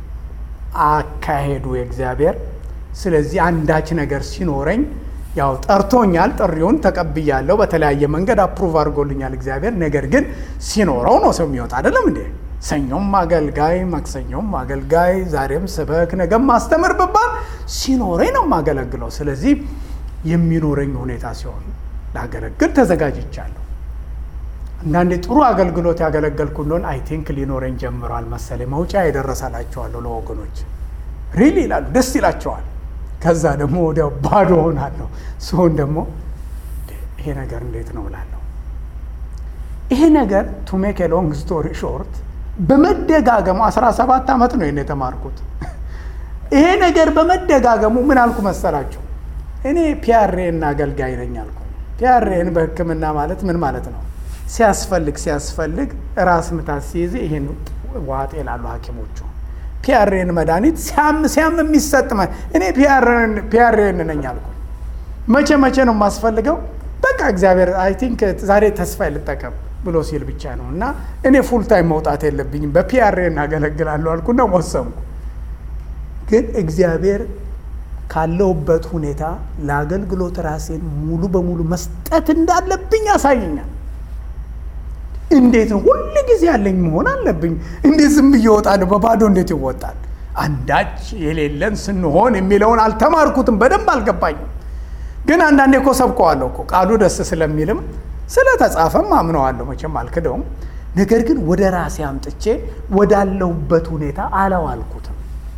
አካሄዱ የእግዚአብሔር። ስለዚህ አንዳች ነገር ሲኖረኝ ያው ጠርቶኛል፣ ጥሪውን ተቀብያለሁ። በተለያየ መንገድ አፕሩቭ አድርጎልኛል እግዚአብሔር። ነገር ግን ሲኖረው ነው ሰው የሚወጣ አይደለም እንዴ? ሰኞም አገልጋይ፣ ማክሰኞም አገልጋይ፣ ዛሬም ስበክ፣ ነገም ማስተምር ብባል ሲኖረኝ ነው የማገለግለው። ስለዚህ የሚኖረኝ ሁኔታ ሲሆን ላገለግል ተዘጋጅቻለሁ። አንዳንዴ ጥሩ አገልግሎት ያገለገልኩ እንደሆን አይ ቲንክ ሊኖረኝ ጀምሯል መሰለኝ መውጫ የደረሰላቸዋለሁ ለወገኖች ሪል ይላሉ፣ ደስ ይላቸዋል። ከዛ ደግሞ ወዲያው ባዶ ሆናለሁ። ሲሆን ደግሞ ይሄ ነገር እንዴት ነው እላለሁ። ይሄ ነገር ቱ ሜክ ሎንግ ስቶሪ ሾርት በመደጋገሙ 17 ዓመት ነው ይሄን የተማርኩት። ይሄ ነገር በመደጋገሙ ምን አልኩ መሰላችሁ? እኔ ፒያሬ እና አገልጋይ ነኝ አልኩ። ፒያሬን በሕክምና ማለት ምን ማለት ነው? ሲያስፈልግ ሲያስፈልግ ራስ ምታት ሲይዝ ይህን ዋጥ ይላሉ ሐኪሞቹ። ፒያሬን መድኃኒት ሲያም ሲያም የሚሰጥ እኔ ፒያሬን ነኝ አልኩ። መቼ መቼ ነው የማስፈልገው? በቃ እግዚአብሔር አይ ቲንክ ዛሬ ተስፋ ልጠቀም ብሎ ሲል ብቻ ነው እና እኔ ፉል ታይም መውጣት የለብኝም በፒያሬ እናገለግላለሁ አልኩና ወሰንኩ። ግን እግዚአብሔር ካለውበት ሁኔታ ለአገልግሎት ራሴን ሙሉ በሙሉ መስጠት እንዳለብኝ ያሳየኛል። እንዴት ነው ሁል ጊዜ ያለኝ መሆን አለብኝ? እንዴት ዝም ብዬ እወጣለሁ? በባዶ እንዴት ይወጣል? አንዳች የሌለን ስንሆን የሚለውን አልተማርኩትም፣ በደንብ አልገባኝም። ግን አንዳንዴ እኮ ሰብከዋለሁ እኮ ቃሉ ደስ ስለሚልም ስለተጻፈም አምነዋለሁ፣ መቼም አልክደውም። ነገር ግን ወደ ራሴ አምጥቼ ወዳለሁበት ሁኔታ አላዋልኩትም።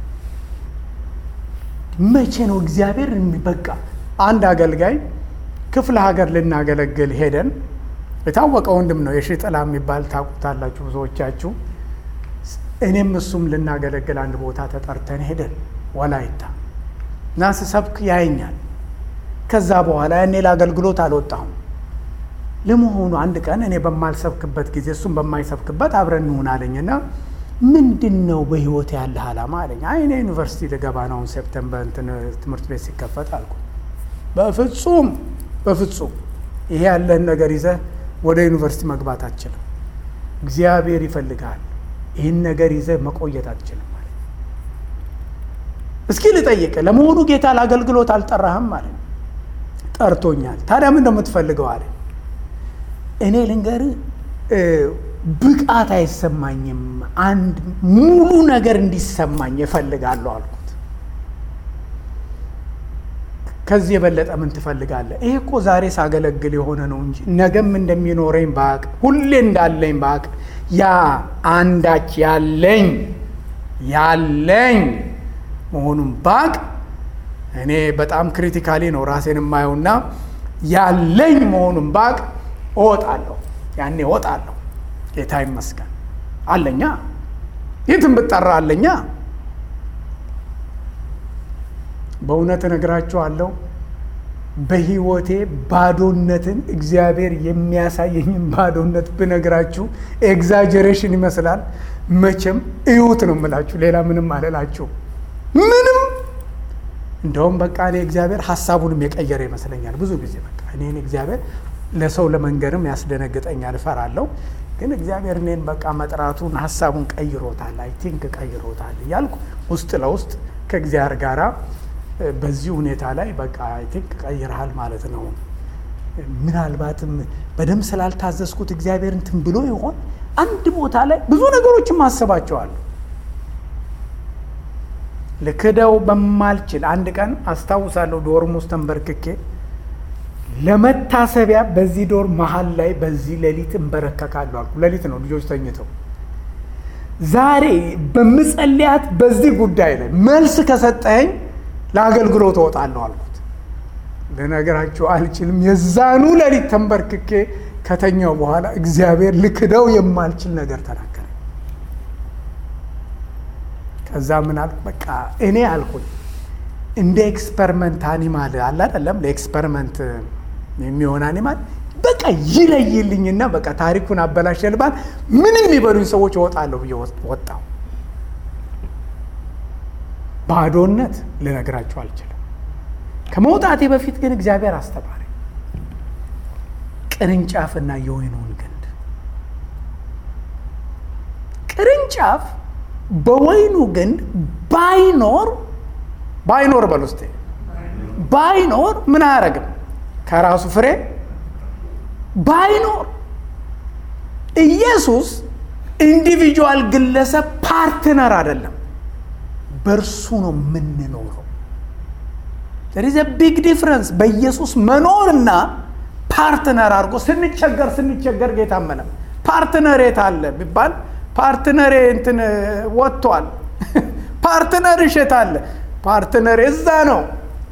መቼ ነው እግዚአብሔር በቃ አንድ አገልጋይ ክፍለ ሀገር ልናገለግል ሄደን የታወቀ ወንድም ነው የሺ ጥላ የሚባል ታውቁታላችሁ ብዙዎቻችሁ። እኔም እሱም ልናገለግል አንድ ቦታ ተጠርተን ሄደን ወላይታ እና ስሰብክ ያየኛል። ከዛ በኋላ ያኔ ለአገልግሎት አልወጣሁም። ለመሆኑ አንድ ቀን እኔ በማልሰብክበት ጊዜ እሱም በማይሰብክበት አብረን እንሆን አለኝና ምንድን ነው በህይወት ያለ ዓላማ አለኝ። አይ እኔ ዩኒቨርሲቲ ልገባ ነው ሴፕተምበር እንትን ትምህርት ቤት ሲከፈት አልኩ። በፍጹም በፍጹም ይሄ ያለህን ነገር ይዘህ ወደ ዩኒቨርሲቲ መግባት አትችልም። እግዚአብሔር ይፈልግሃል። ይህን ነገር ይዘህ መቆየት አትችልም ማለት እስኪ ልጠይቅ፣ ለመሆኑ ጌታ ለአገልግሎት አልጠራህም ማለት ጠርቶኛል። ታዲያ ምን እንደምትፈልገው አለ። እኔ ልንገርህ ብቃት አይሰማኝም። አንድ ሙሉ ነገር እንዲሰማኝ እፈልጋለሁ አልኩት። ከዚህ የበለጠ ምን ትፈልጋለህ? ይሄ እኮ ዛሬ ሳገለግል የሆነ ነው እንጂ ነገም እንደሚኖረኝ ባቅ፣ ሁሌ እንዳለኝ ባቅ፣ ያ አንዳች ያለኝ ያለኝ መሆኑን ባቅ፣ እኔ በጣም ክሪቲካሊ ነው ራሴን የማየውና ያለኝ መሆኑን ባቅ እወጣለሁ። ያኔ እወጣለሁ። ጌታ ይመስገን አለኛ። የትም ብጠራ አለኛ። በእውነት እነግራችኋለሁ በሕይወቴ ባዶነትን እግዚአብሔር የሚያሳየኝን ባዶነት ብነግራችሁ ኤግዛጀሬሽን ይመስላል። መቼም እዩት ነው የምላችሁ። ሌላ ምንም አልላችሁ። ምንም እንደውም በቃ እኔ እግዚአብሔር ሀሳቡንም የቀየረ ይመስለኛል ብዙ ጊዜ በቃ እኔን እግዚአብሔር ለሰው ለመንገርም ያስደነግጠኛል፣ እፈራለሁ። ግን እግዚአብሔር እኔን በቃ መጥራቱን ሀሳቡን ቀይሮታል፣ አይ ቲንክ ቀይሮታል እያልኩ ውስጥ ለውስጥ ከእግዚአብሔር ጋራ በዚህ ሁኔታ ላይ በቃ አይ ቲንክ ቀይረሃል ማለት ነው። ምናልባትም በደንብ ስላልታዘዝኩት እግዚአብሔር እንትን ብሎ ይሆን አንድ ቦታ ላይ ብዙ ነገሮችን ማሰባቸዋለሁ። ልክደው በማልችል አንድ ቀን አስታውሳለሁ ዶርም ውስጥ ተንበርክኬ ለመታሰቢያ በዚህ ዶር መሀል ላይ በዚህ ሌሊት እንበረከካለሁ አልኩ። ሌሊት ነው ልጆች ተኝተው። ዛሬ በምጸልያት በዚህ ጉዳይ ላይ መልስ ከሰጠኸኝ ለአገልግሎት እወጣለሁ አልኩት። ልነግራችሁ አልችልም። የዛኑ ሌሊት ተንበርክኬ ከተኛው በኋላ እግዚአብሔር ልክደው የማልችል ነገር ተናገረ። ከዛ ምን አልኩ? በቃ እኔ አልኩኝ እንደ ኤክስፐሪመንት አኒማል አለ አይደለም፣ ለኤክስፐሪመንት የሚሆን አኒማል በቃ ይለይልኝና በቃ ታሪኩን አበላሸልባል። ምንም የሚበሉኝ ሰዎች እወጣለሁ ብዬ ወጣሁ። ባዶነት ልነግራችሁ አልችልም። ከመውጣቴ በፊት ግን እግዚአብሔር አስተማሪ ቅርንጫፍና የወይኑን ግንድ ቅርንጫፍ በወይኑ ግንድ ባይኖር ባይኖር በል ውስጥ ባይኖር ምን አያደርግም? ከራሱ ፍሬ ባይኖር ኢየሱስ ኢንዲቪጁዋል ግለሰብ ፓርትነር አይደለም፣ በእርሱ ነው የምንኖረው። ዘሪዘ ቢግ ዲፍረንስ በኢየሱስ መኖርና ፓርትነር አድርጎ ስንቸገር ስንቸገር ጌታ መለም ፓርትነር የት አለ ቢባል ፓርትነር እንትን ወጥቷል። ፓርትነር እሸት አለ ፓርትነር እዛ ነው።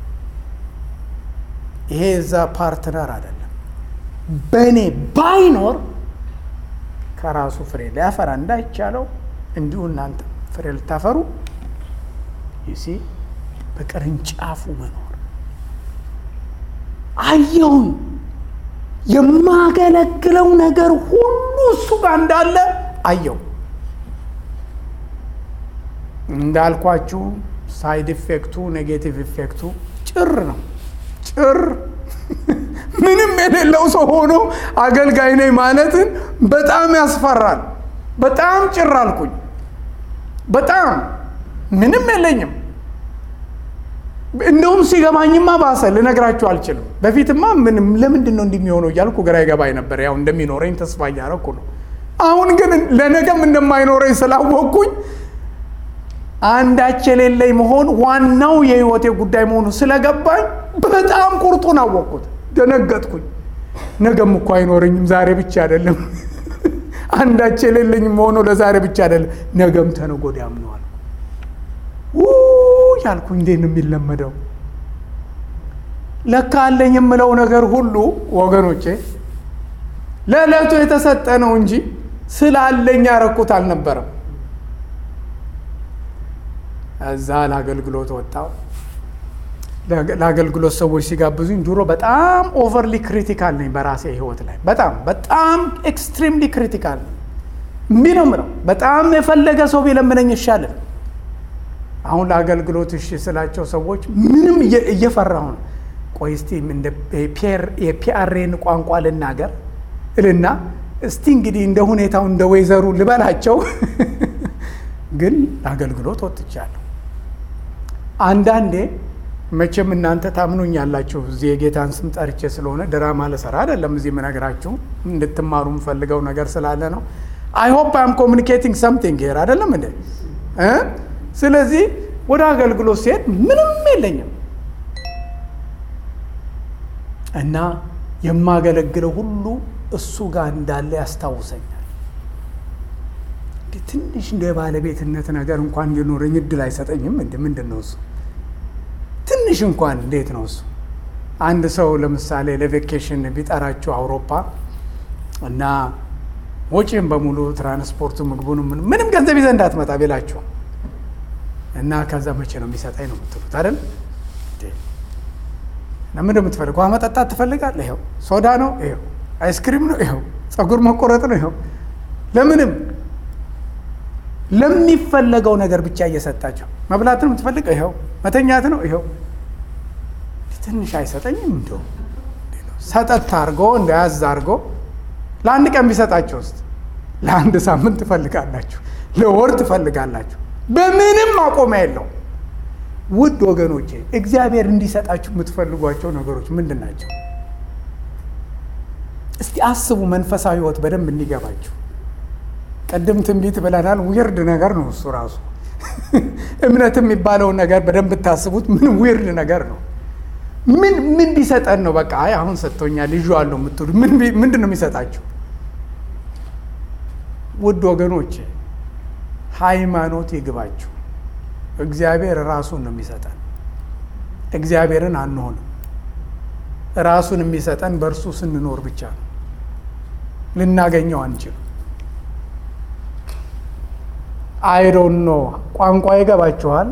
ይሄ እዛ ፓርትነር አይደለም። በእኔ ባይኖር ከራሱ ፍሬ ሊያፈራ እንዳይቻለው እንዲሁ እናንተ ፍሬ ልታፈሩ ይሲ በቅርንጫፉ መኖር አየሁኝ። የማገለግለው ነገር ሁሉ እሱ ጋር እንዳለ አየው። እንዳልኳችሁ ሳይድ ኢፌክቱ ኔጌቲቭ ኢፌክቱ ጭር ነው። ጭር ምንም የሌለው ሰው ሆኖ አገልጋይ ነኝ ማለትን በጣም ያስፈራል። በጣም ጭር አልኩኝ። በጣም ምንም የለኝም። እንደውም ሲገባኝማ ባሰ። ልነግራችሁ አልችልም። በፊትማ ምንም ለምንድን ነው እንደሚሆነው እያልኩ ግራ ይገባኝ ነበር። ያው እንደሚኖረኝ ተስፋ እያደረኩ ነው። አሁን ግን ለነገም እንደማይኖረኝ ስላወቅኩኝ አንዳች የሌለኝ መሆን ዋናው የህይወቴ ጉዳይ መሆኑ ስለገባኝ በጣም ቁርጡን አወቅኩት። ደነገጥኩኝ። ነገም እኮ አይኖረኝም፣ ዛሬ ብቻ አይደለም። አንዳች የሌለኝ መሆኑ ለዛሬ ብቻ አይደለም፣ ነገም ተነገ ወዲያም ነው አልኩ። ያልኩ እንዴት ነው የሚለመደው? ለካ አለኝ የምለው ነገር ሁሉ ወገኖቼ ለዕለቱ የተሰጠ ነው እንጂ ስላለኝ ያረኩት አልነበረም። እዛ ለአገልግሎት ወጣው። ለአገልግሎት ሰዎች ሲጋብዙኝ ድሮ በጣም ኦቨርሊ ክሪቲካል ነኝ በራሴ ህይወት ላይ በጣም በጣም ኤክስትሪምሊ ክሪቲካል ነኝ። እምቢ ነው የምለው። በጣም የፈለገ ሰው ቢለምነኝ ይሻላል። አሁን ለአገልግሎት እሺ ስላቸው ሰዎች ምንም እየፈራሁ ነው። ቆይ እስቲ የፒአርኤን ቋንቋ ልናገር እልና እስቲ እንግዲህ እንደ ሁኔታው እንደ ወይዘሩ ልበላቸው። ግን ለአገልግሎት ወጥቻለሁ። አንዳንዴ መቼም እናንተ ታምኑኛላችሁ። እዚህ የጌታን ስም ጠርቼ ስለሆነ ድራማ ልሰራ አይደለም እዚህ የምነግራችሁ እንድትማሩ የምፈልገው ነገር ስላለ ነው። አይ ሆፕ አም ኮሚኒኬቲንግ ሰምቲንግ ሄር አይደለም እንዴ? ስለዚህ ወደ አገልግሎት ሲሄድ ምንም የለኝም እና የማገለግለው ሁሉ እሱ ጋር እንዳለ ያስታውሰኛል። ትንሽ እንደ ባለቤትነት ነገር እንኳን እንዲኖረኝ እድል አይሰጠኝም። እንደ ምንድን ነው እሱ? ትንሽ እንኳን እንዴት ነው እሱ? አንድ ሰው ለምሳሌ ለቬኬሽን ቢጠራችሁ አውሮፓ እና ወጪም በሙሉ ትራንስፖርቱ፣ ምግቡን፣ ምንም ገንዘብ ይዘህ እንዳትመጣ ቢላችሁ እና ከዛ መቼ ነው የሚሰጠኝ ነው የምትሉት አይደል? እና ምንድን የምትፈልግ ውሃ መጠጣት ትፈልጋለህ? ይኸው ሶዳ ነው፣ ይኸው አይስክሪም ነው፣ ይኸው ፀጉር መቆረጥ ነው፣ ይኸው ለምንም ለሚፈለገው ነገር ብቻ እየሰጣቸው መብላት ነው የምትፈልገው፣ ይኸው መተኛት ነው፣ ይኸው ትንሽ አይሰጠኝም። እንደው ሰጠት አድርጎ እንደያዝ አድርጎ ለአንድ ቀን ቢሰጣቸው ውስጥ ለአንድ ሳምንት ትፈልጋላችሁ፣ ለወር ትፈልጋላችሁ። በምንም ማቆሚያ የለው። ውድ ወገኖቼ እግዚአብሔር እንዲሰጣችሁ የምትፈልጓቸው ነገሮች ምንድን ናቸው? እስቲ አስቡ። መንፈሳዊ ሕይወት በደንብ እንዲገባችሁ ቅድም ትንቢት ብለናል። ዊርድ ነገር ነው እሱ ራሱ። እምነት የሚባለውን ነገር በደንብ ብታስቡት ምን ዊርድ ነገር ነው። ምን ምን ቢሰጠን ነው? በቃ አይ አሁን ሰጥቶኛል ልጁ አለው የምትሉ ምንድን ነው የሚሰጣችሁ? ውድ ወገኖቼ ሃይማኖት ይግባችሁ። እግዚአብሔር ራሱን ነው የሚሰጠን። እግዚአብሔርን አንሆንም። ራሱን የሚሰጠን በእርሱ ስንኖር ብቻ ነው። ልናገኘው አንችልም። አይዶን ኖ ቋንቋ ይገባችኋል።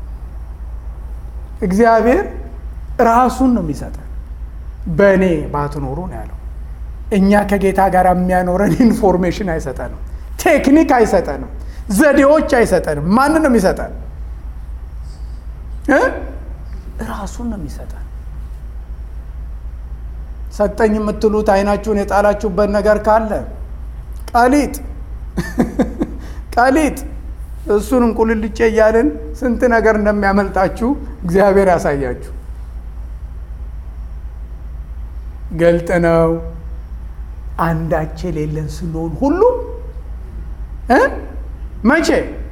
እግዚአብሔር ራሱን ነው የሚሰጠን። በእኔ ባትኖሩ ነው ያለው። እኛ ከጌታ ጋር የሚያኖረን ኢንፎርሜሽን አይሰጠንም፣ ቴክኒክ አይሰጠንም፣ ዘዴዎች አይሰጠንም። ማንን ነው የሚሰጠን? ራሱን ነው የሚሰጠን። ሰጠኝ የምትሉት አይናችሁን የጣላችሁበት ነገር ካለ ቀሊጥ ቀሊጥ እሱን እንቁልልጬ እያልን ስንት ነገር እንደሚያመልጣችሁ እግዚአብሔር ያሳያችሁ። ገልጥ ነው። አንዳች የሌለን ስንሆን ሁሉ መቼ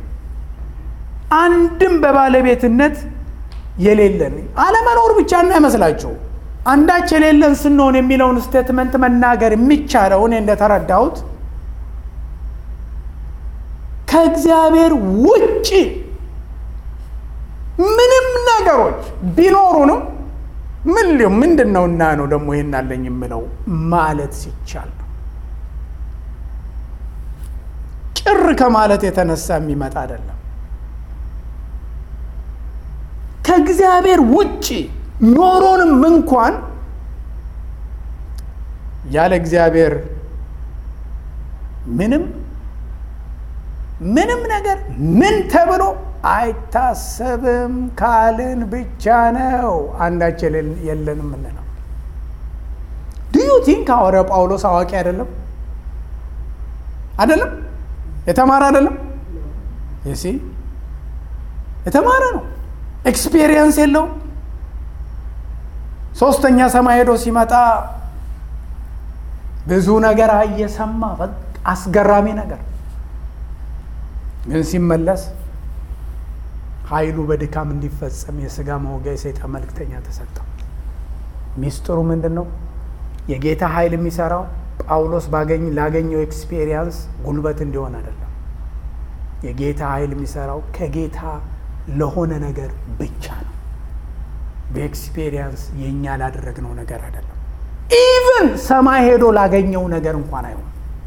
አንድም በባለቤትነት የሌለን አለመኖር ብቻ እንዳይመስላችሁ። አንዳች የሌለን ስንሆን የሚለውን ስቴትመንት መናገር የሚቻለው እኔ እንደተረዳሁት ከእግዚአብሔር ውጭ ምንም ነገሮች ቢኖሩንም ምን ሊሆን ምንድን ነው እና ነው ደግሞ ይሄን አለኝ የምለው ማለት ሲቻል ነው። ጭር ከማለት የተነሳ የሚመጣ አይደለም። ከእግዚአብሔር ውጭ ኖሮንም እንኳን ያለ እግዚአብሔር ምንም ምንም ነገር ምን ተብሎ አይታሰብም ካልን ብቻ ነው አንዳች የለንም የምንለው። ዱዩ ቲንክ ሐዋርያው ጳውሎስ አዋቂ አይደለም? አይደለም? የተማረ አይደለም? ይሲ የተማረ ነው። ኤክስፔሪየንስ የለውም። ሶስተኛ ሰማይ ሄዶ ሲመጣ ብዙ ነገር አየሰማ፣ አስገራሚ ነገር ግን ሲመለስ ኃይሉ በድካም እንዲፈጸም የስጋ መውጊያ የሰይጣን መልክተኛ ተሰጠው። ሚስጥሩ ምንድን ነው? የጌታ ኃይል የሚሰራው ጳውሎስ ባገኝ ላገኘው ኤክስፔሪየንስ ጉልበት እንዲሆን አይደለም። የጌታ ኃይል የሚሰራው ከጌታ ለሆነ ነገር ብቻ ነው። በኤክስፔሪየንስ የእኛ ላደረግነው ነገር አይደለም። ኢቭን ሰማይ ሄዶ ላገኘው ነገር እንኳን አይሆን።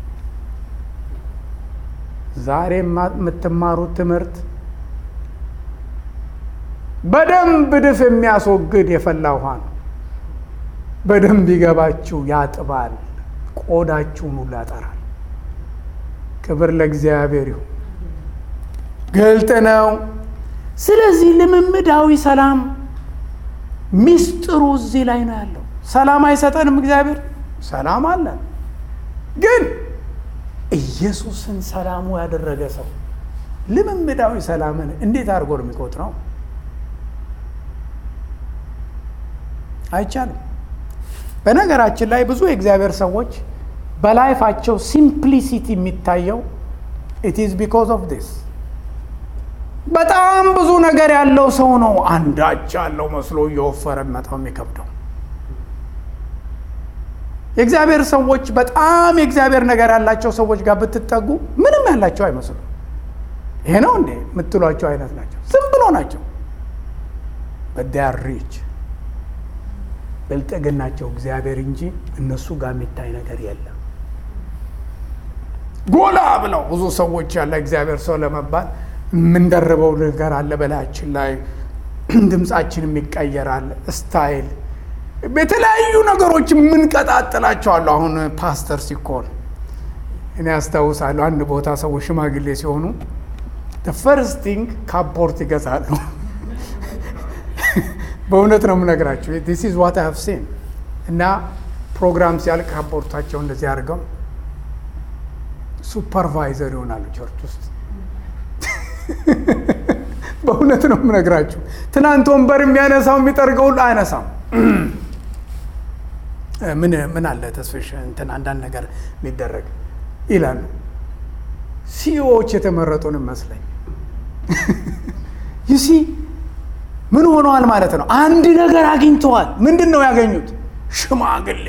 ዛሬ የምትማሩት ትምህርት በደንብ ድፍ የሚያስወግድ የፈላ ውሃ ነው። በደንብ ይገባችሁ ያጥባል፣ ቆዳችሁን ሁሉ ያጠራል። ክብር ለእግዚአብሔር ይሁን። ግልጥ ነው። ስለዚህ ልምምዳዊ ሰላም ሚስጥሩ እዚህ ላይ ነው ያለው። ሰላም አይሰጠንም እግዚአብሔር፣ ሰላም አለን። ግን ኢየሱስን ሰላሙ ያደረገ ሰው ልምምዳዊ ሰላምን እንዴት አድርጎ ነው የሚቆጥረው? አይቻልም። በነገራችን ላይ ብዙ የእግዚአብሔር ሰዎች በላይፋቸው ሲምፕሊሲቲ የሚታየው ኢት ኢዝ ቢኮዝ ኦፍ ዲስ በጣም ብዙ ነገር ያለው ሰው ነው አንዳች ያለው መስሎ እየወፈረ መጣው የሚከብደው። የእግዚአብሔር ሰዎች በጣም የእግዚአብሔር ነገር ያላቸው ሰዎች ጋር ብትጠጉ ምንም ያላቸው አይመስሉም። ይሄ ነው እንዴ የምትሏቸው አይነት ናቸው። ዝም ብሎ ናቸው። በዳር ሪች ብልጥግናቸው እግዚአብሔር እንጂ እነሱ ጋር የሚታይ ነገር የለም። ጎላ ብለው ብዙ ሰዎች ያለ እግዚአብሔር ሰው ለመባል የምንደርበው ነገር አለ በላያችን ላይ ድምፃችንም ይቀየራል። ስታይል የተለያዩ ነገሮች የምንቀጣጥላቸው አሉ። አሁን ፓስተር ሲኮን እኔ አስታውሳለሁ አንድ ቦታ ሰዎች ሽማግሌ ሲሆኑ ፈርስት ቲንግ ካፖርት ይገዛሉ። በእውነት ነው የምነግራቸው። ዲስ ኢዝ ዋት ሀቭ ሲን እና ፕሮግራም ሲያልቅ ካፖርታቸው እንደዚህ አድርገው ሱፐርቫይዘር ይሆናሉ ቸርች ውስጥ። በእውነት ነው የምነግራችሁ። ትናንት ወንበር የሚያነሳው የሚጠርገው ሁሉ አያነሳም። ምን ምን አለ ተስፍሽ እንትን አንዳንድ ነገር የሚደረግ ይላሉ። ሲኢኦዎች የተመረጡን መስለኝ ይሲ ምን ሆነዋል ማለት ነው። አንድ ነገር አግኝተዋል። ምንድን ነው ያገኙት? ሽማግሌ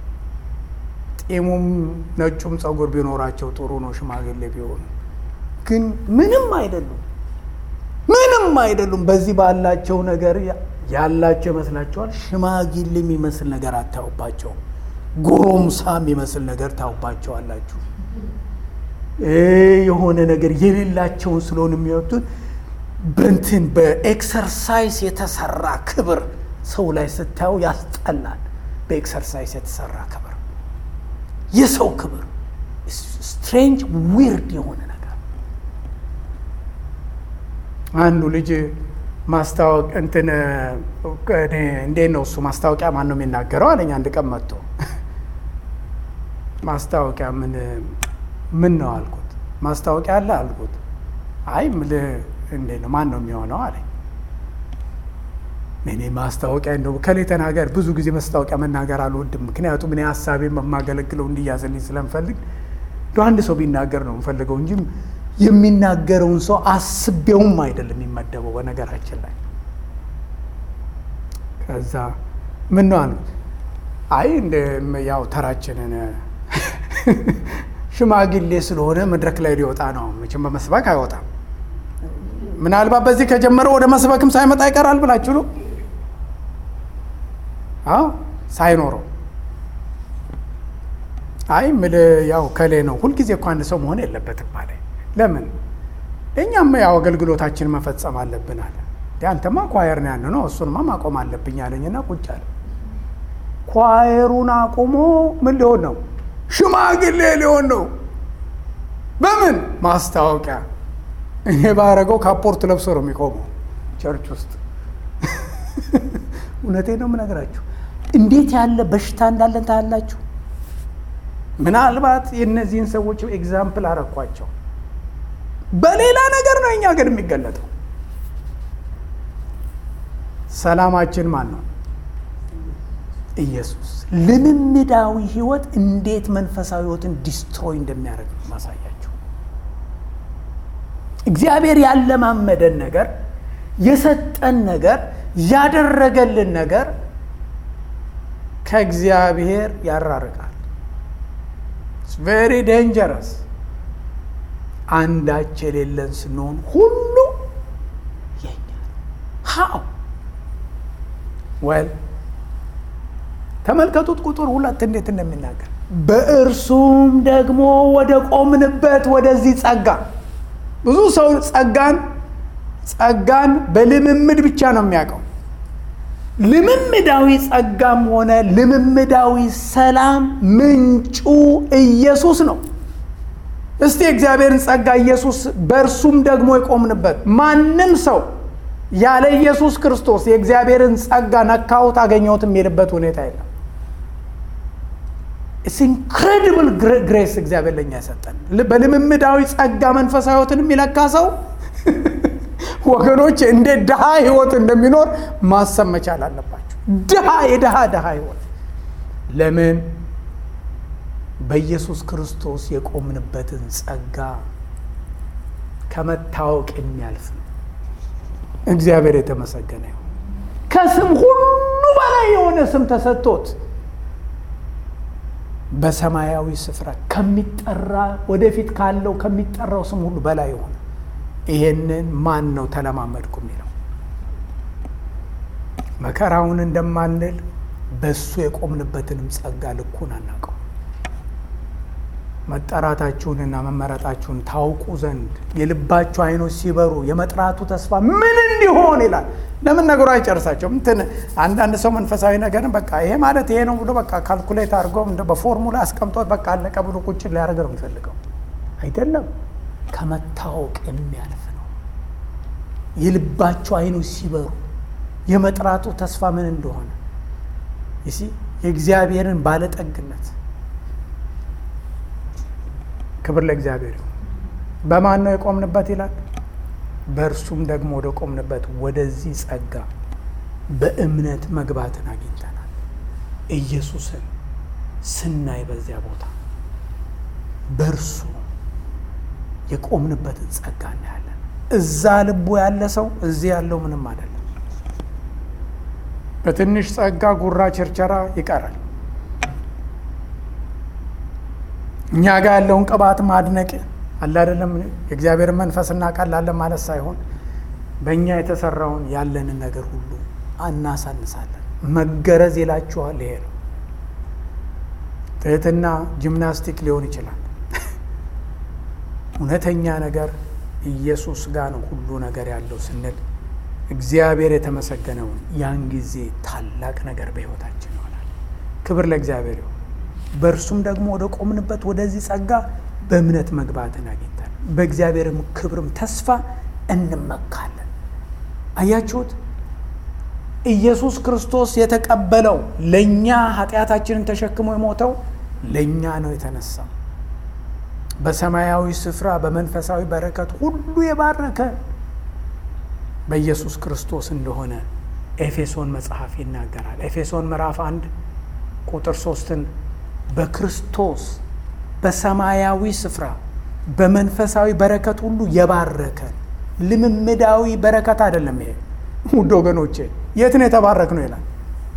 ጢሙም ነጩም ፀጉር ቢኖራቸው ጥሩ ነው ሽማግሌ ቢሆኑ፣ ግን ምንም አይደሉም። ምንም አይደሉም። በዚህ ባላቸው ነገር ያላቸው ይመስላችኋል። ሽማግሌ የሚመስል ነገር አታዩባቸው። ጎረምሳ የሚመስል ነገር ታዩባቸዋላችሁ። የሆነ ነገር የሌላቸውን ስለሆነ የሚወጡት በንትን በኤክሰርሳይዝ የተሰራ ክብር ሰው ላይ ስታዩ ያስጠላል። በኤክሰርሳይዝ የተሰራ ክብር፣ የሰው ክብር ስትሬንጅ ዊርድ የሆነ ነገር። አንዱ ልጅ ማስታወቅ እንትን እንዴት ነው እሱ ማስታወቂያ ማን ነው የሚናገረው አለኝ። አንድ ቀን መጥቶ ማስታወቂያ ምን ምን ነው አልኩት። ማስታወቂያ አለ አልኩት። አይ ምልህ እንዴት ነው ማን ነው የሚሆነው አለኝ። እኔ ማስታወቂያ እንደው ከሌ ተናገር። ብዙ ጊዜ ማስታወቂያ መናገር አልወድም፣ ምክንያቱም እኔ ሀሳቤ የማገለግለው እንዲያዝልኝ ስለምፈልግ እንደ አንድ ሰው ቢናገር ነው የምፈልገው እንጂ የሚናገረውን ሰው አስቤውም አይደለም የሚመደበው። በነገራችን ላይ ከዛ ምን ነው አልኩት። አይ እንደ ያው ተራችንን ሽማግሌ ስለሆነ መድረክ ላይ ሊወጣ ነው። መቼም በመስበክ አይወጣም። ምናልባት በዚህ ከጀመረ ወደ መስበክም ሳይመጣ ይቀራል ብላችሁ ነው? አዎ ሳይኖረው አይ ምል ያው ከሌ ነው። ሁልጊዜ እኮ አንድ ሰው መሆን የለበትም አለ። ለምን እኛም ያው አገልግሎታችን መፈጸም አለብን አለ። አንተማ ኳየር ነው ያን ነው እሱንማ ማቆም አለብኝ አለኝና ቁጭ አለ። ኳየሩን አቁሞ ምን ሊሆን ነው? ሽማግሌ ሊሆን ነው። በምን ማስታወቂያ? እኔ ባረገው ካፖርት ለብሶ ነው የሚቆመው ቸርች ውስጥ። እውነቴን ነው የምነግራችሁ። እንዴት ያለ በሽታ እንዳለን ታያላችሁ። ምናልባት የእነዚህን ሰዎች ኤግዛምፕል አረኳቸው። በሌላ ነገር ነው እኛ ግን የሚገለጠው። ሰላማችን ማን ነው? ኢየሱስ። ልምምዳዊ ህይወት እንዴት መንፈሳዊ ህይወትን ዲስትሮይ እንደሚያደርግ ነው ማሳያቸው። እግዚአብሔር ያለማመደን ነገር የሰጠን ነገር ያደረገልን ነገር ከእግዚአብሔር ያራርቃል። ቬሪ ዴንጀረስ። አንዳች የሌለን ስንሆን ሁሉ የኛ ሀው ወል ተመልከቱት ቁጥር ሁለት እንዴት እንደሚናገር በእርሱም ደግሞ ወደ ቆምንበት ወደዚህ ጸጋ ብዙ ሰው ጸጋን ጸጋን በልምምድ ብቻ ነው የሚያውቀው ልምምዳዊ ጸጋም ሆነ ልምምዳዊ ሰላም ምንጩ ኢየሱስ ነው እስቲ የእግዚአብሔርን ጸጋ ኢየሱስ በእርሱም ደግሞ የቆምንበት ማንም ሰው ያለ ኢየሱስ ክርስቶስ የእግዚአብሔርን ጸጋ ነካሁት አገኘሁት የሚሄድበት ሁኔታ የለም ኢትስ ኢንክሬዲብል ግሬስ እግዚአብሔር ለእኛ የሰጠን በልምምዳዊ ጸጋ መንፈሳዊ ህይወትን የሚለካ ሰው ወገኖች እንዴት ድሃ ህይወት እንደሚኖር ማሰብ መቻል አለባቸው ድሃ የድሃ ድሃ ህይወት ለምን በኢየሱስ ክርስቶስ የቆምንበትን ጸጋ ከመታወቅ የሚያልፍ ነው እግዚአብሔር የተመሰገነ ይሁን ከስም ሁሉ በላይ የሆነ ስም ተሰጥቶት በሰማያዊ ስፍራ ከሚጠራ ወደፊት ካለው ከሚጠራው ስም ሁሉ በላይ የሆነ ይሄንን ማን ነው ተለማመድኩ የሚለው መከራውን እንደማንል በእሱ የቆምንበትንም ጸጋ ልኩን አናውቀው መጠራታችሁንና መመረጣችሁን ታውቁ ዘንድ የልባችሁ አይኖች ሲበሩ የመጥራቱ ተስፋ ምን እንዲሆን ይላል ለምን ነገሩ አይጨርሳቸውም እንትን አንዳንድ ሰው መንፈሳዊ ነገርን በቃ ይሄ ማለት ይሄ ነው ብሎ በቃ ካልኩሌት አድርጎ በፎርሙላ አስቀምጦት በቃ አለቀ ብሎ ቁጭ ሊያደርግ ነው የሚፈልገው አይደለም ከመታወቅ የሚያልፍ ነው የልባችሁ አይኖች ሲበሩ የመጥራቱ ተስፋ ምን እንደሆነ ይሲ የእግዚአብሔርን ባለጠግነት ክብር ለእግዚአብሔር ይሁን በማን ነው የቆምንበት ይላል በእርሱም ደግሞ ወደ ቆምንበት ወደዚህ ጸጋ በእምነት መግባትን አግኝተናል ኢየሱስን ስናይ በዚያ ቦታ በእርሱ የቆምንበትን ጸጋ እናያለን እዛ ልቡ ያለ ሰው እዚህ ያለው ምንም አይደለም በትንሽ ጸጋ ጉራ ቸርቸራ ይቀራል እኛ ጋር ያለውን ቅባት ማድነቅ አለ አይደለም የእግዚአብሔርን መንፈስ እናውቃላለን ማለት ሳይሆን በእኛ የተሰራውን ያለንን ነገር ሁሉ አናሳንሳለን መገረዝ ይላችኋል ይሄ ነው ትህትና ጂምናስቲክ ሊሆን ይችላል እውነተኛ ነገር ኢየሱስ ጋር ነው ሁሉ ነገር ያለው ስንል እግዚአብሔር የተመሰገነውን ያን ጊዜ ታላቅ ነገር በሕይወታችን ይሆናል ክብር ለእግዚአብሔር ይሁን በእርሱም ደግሞ ወደ ቆምንበት ወደዚህ ጸጋ በእምነት መግባትን አግኝተን በእግዚአብሔርም ክብርም ተስፋ እንመካለን አያችሁት ኢየሱስ ክርስቶስ የተቀበለው ለእኛ ኃጢአታችንን ተሸክሞ የሞተው ለእኛ ነው የተነሳው በሰማያዊ ስፍራ በመንፈሳዊ በረከት ሁሉ የባረከ በኢየሱስ ክርስቶስ እንደሆነ ኤፌሶን መጽሐፍ ይናገራል ኤፌሶን ምዕራፍ አንድ ቁጥር ሶስትን በክርስቶስ በሰማያዊ ስፍራ በመንፈሳዊ በረከት ሁሉ የባረከን ልምምዳዊ በረከት አይደለም ይሄ ውድ ወገኖቼ የት ነው የተባረክ ነው ይላል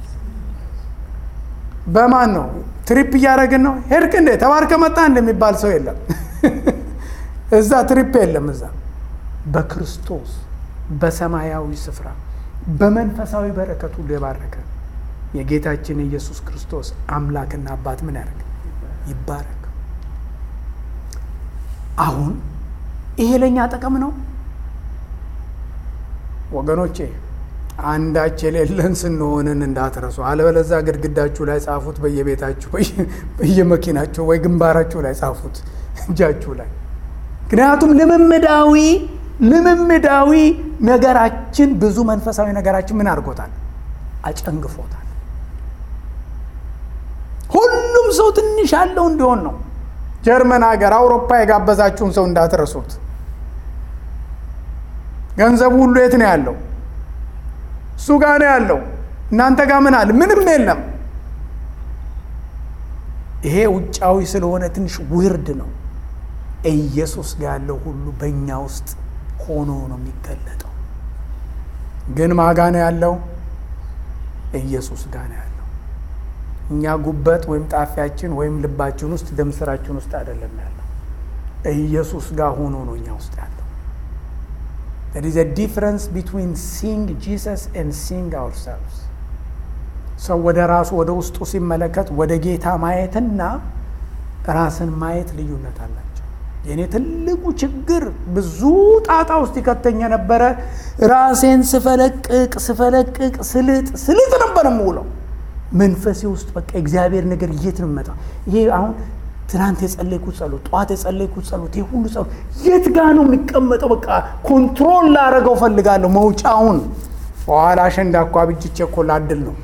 በማን ነው ትሪፕ እያደረግን ነው ሄድክ እንዴ ተባርከ መጣ እንደሚባል ሰው የለም እዛ ትሪፕ የለም እዛ በክርስቶስ በሰማያዊ ስፍራ በመንፈሳዊ በረከት ሁሉ የባረከ የጌታችን የኢየሱስ ክርስቶስ አምላክና አባት ምን ያደርግ ይባረክ አሁን ይሄ ለእኛ ጥቅም ነው ወገኖቼ አንዳች የሌለን ስንሆንን እንዳትረሱ፣ አለበለዛ ግድግዳችሁ ላይ ጻፉት፣ በየቤታችሁ በየመኪናችሁ ወይ ግንባራችሁ ላይ ጻፉት፣ እጃችሁ ላይ። ምክንያቱም ልምምዳዊ ልምምዳዊ ነገራችን ብዙ መንፈሳዊ ነገራችን ምን አድርጎታል? አጨንግፎታል። ሁሉም ሰው ትንሽ ያለው እንዲሆን ነው። ጀርመን ሀገር፣ አውሮፓ የጋበዛችሁን ሰው እንዳትረሱት። ገንዘቡ ሁሉ የት ነው ያለው? እሱ ጋር ነው ያለው። እናንተ ጋር ምን አለ? ምንም የለም። ይሄ ውጫዊ ስለሆነ ትንሽ ውርድ ነው። ኢየሱስ ጋር ያለው ሁሉ በእኛ ውስጥ ሆኖ ነው የሚገለጠው። ግን ማጋ ነው ያለው? ኢየሱስ ጋር ነው ያለው። እኛ ጉበት ወይም ጣፊያችን ወይም ልባችን ውስጥ ደም ስራችን ውስጥ አይደለም ያለው። ኢየሱስ ጋር ሆኖ ነው እኛ ውስጥ ያለው። there is a difference between seeing Jesus and seeing ourselves ሰው ወደ ራሱ ወደ ውስጡ ሲመለከት ወደ ጌታ ማየትና ራስን ማየት ልዩነት አላቸው። የእኔ ትልቁ ችግር ብዙ ጣጣ ውስጥ ይከተኝ የነበረ ራሴን ስፈለቅቅ ስፈለቅቅ ስልጥ ስልጥ ነበር የምውለው። መንፈሴ ውስጥ በቃ እግዚአብሔር ነገር የት ነው የሚመጣው? ይሄ አሁን ትናንት የጸለይኩት ጸሎት፣ ጠዋት የጸለይኩት ጸሎት፣ ይሄ ሁሉ ጸሎት የት ጋ ነው የሚቀመጠው? በቃ ኮንትሮል ላደረገው ፈልጋለሁ መውጫውን። በኋላ አሸንዳ እኮ አብጅቼ እኮ ላድል ነው።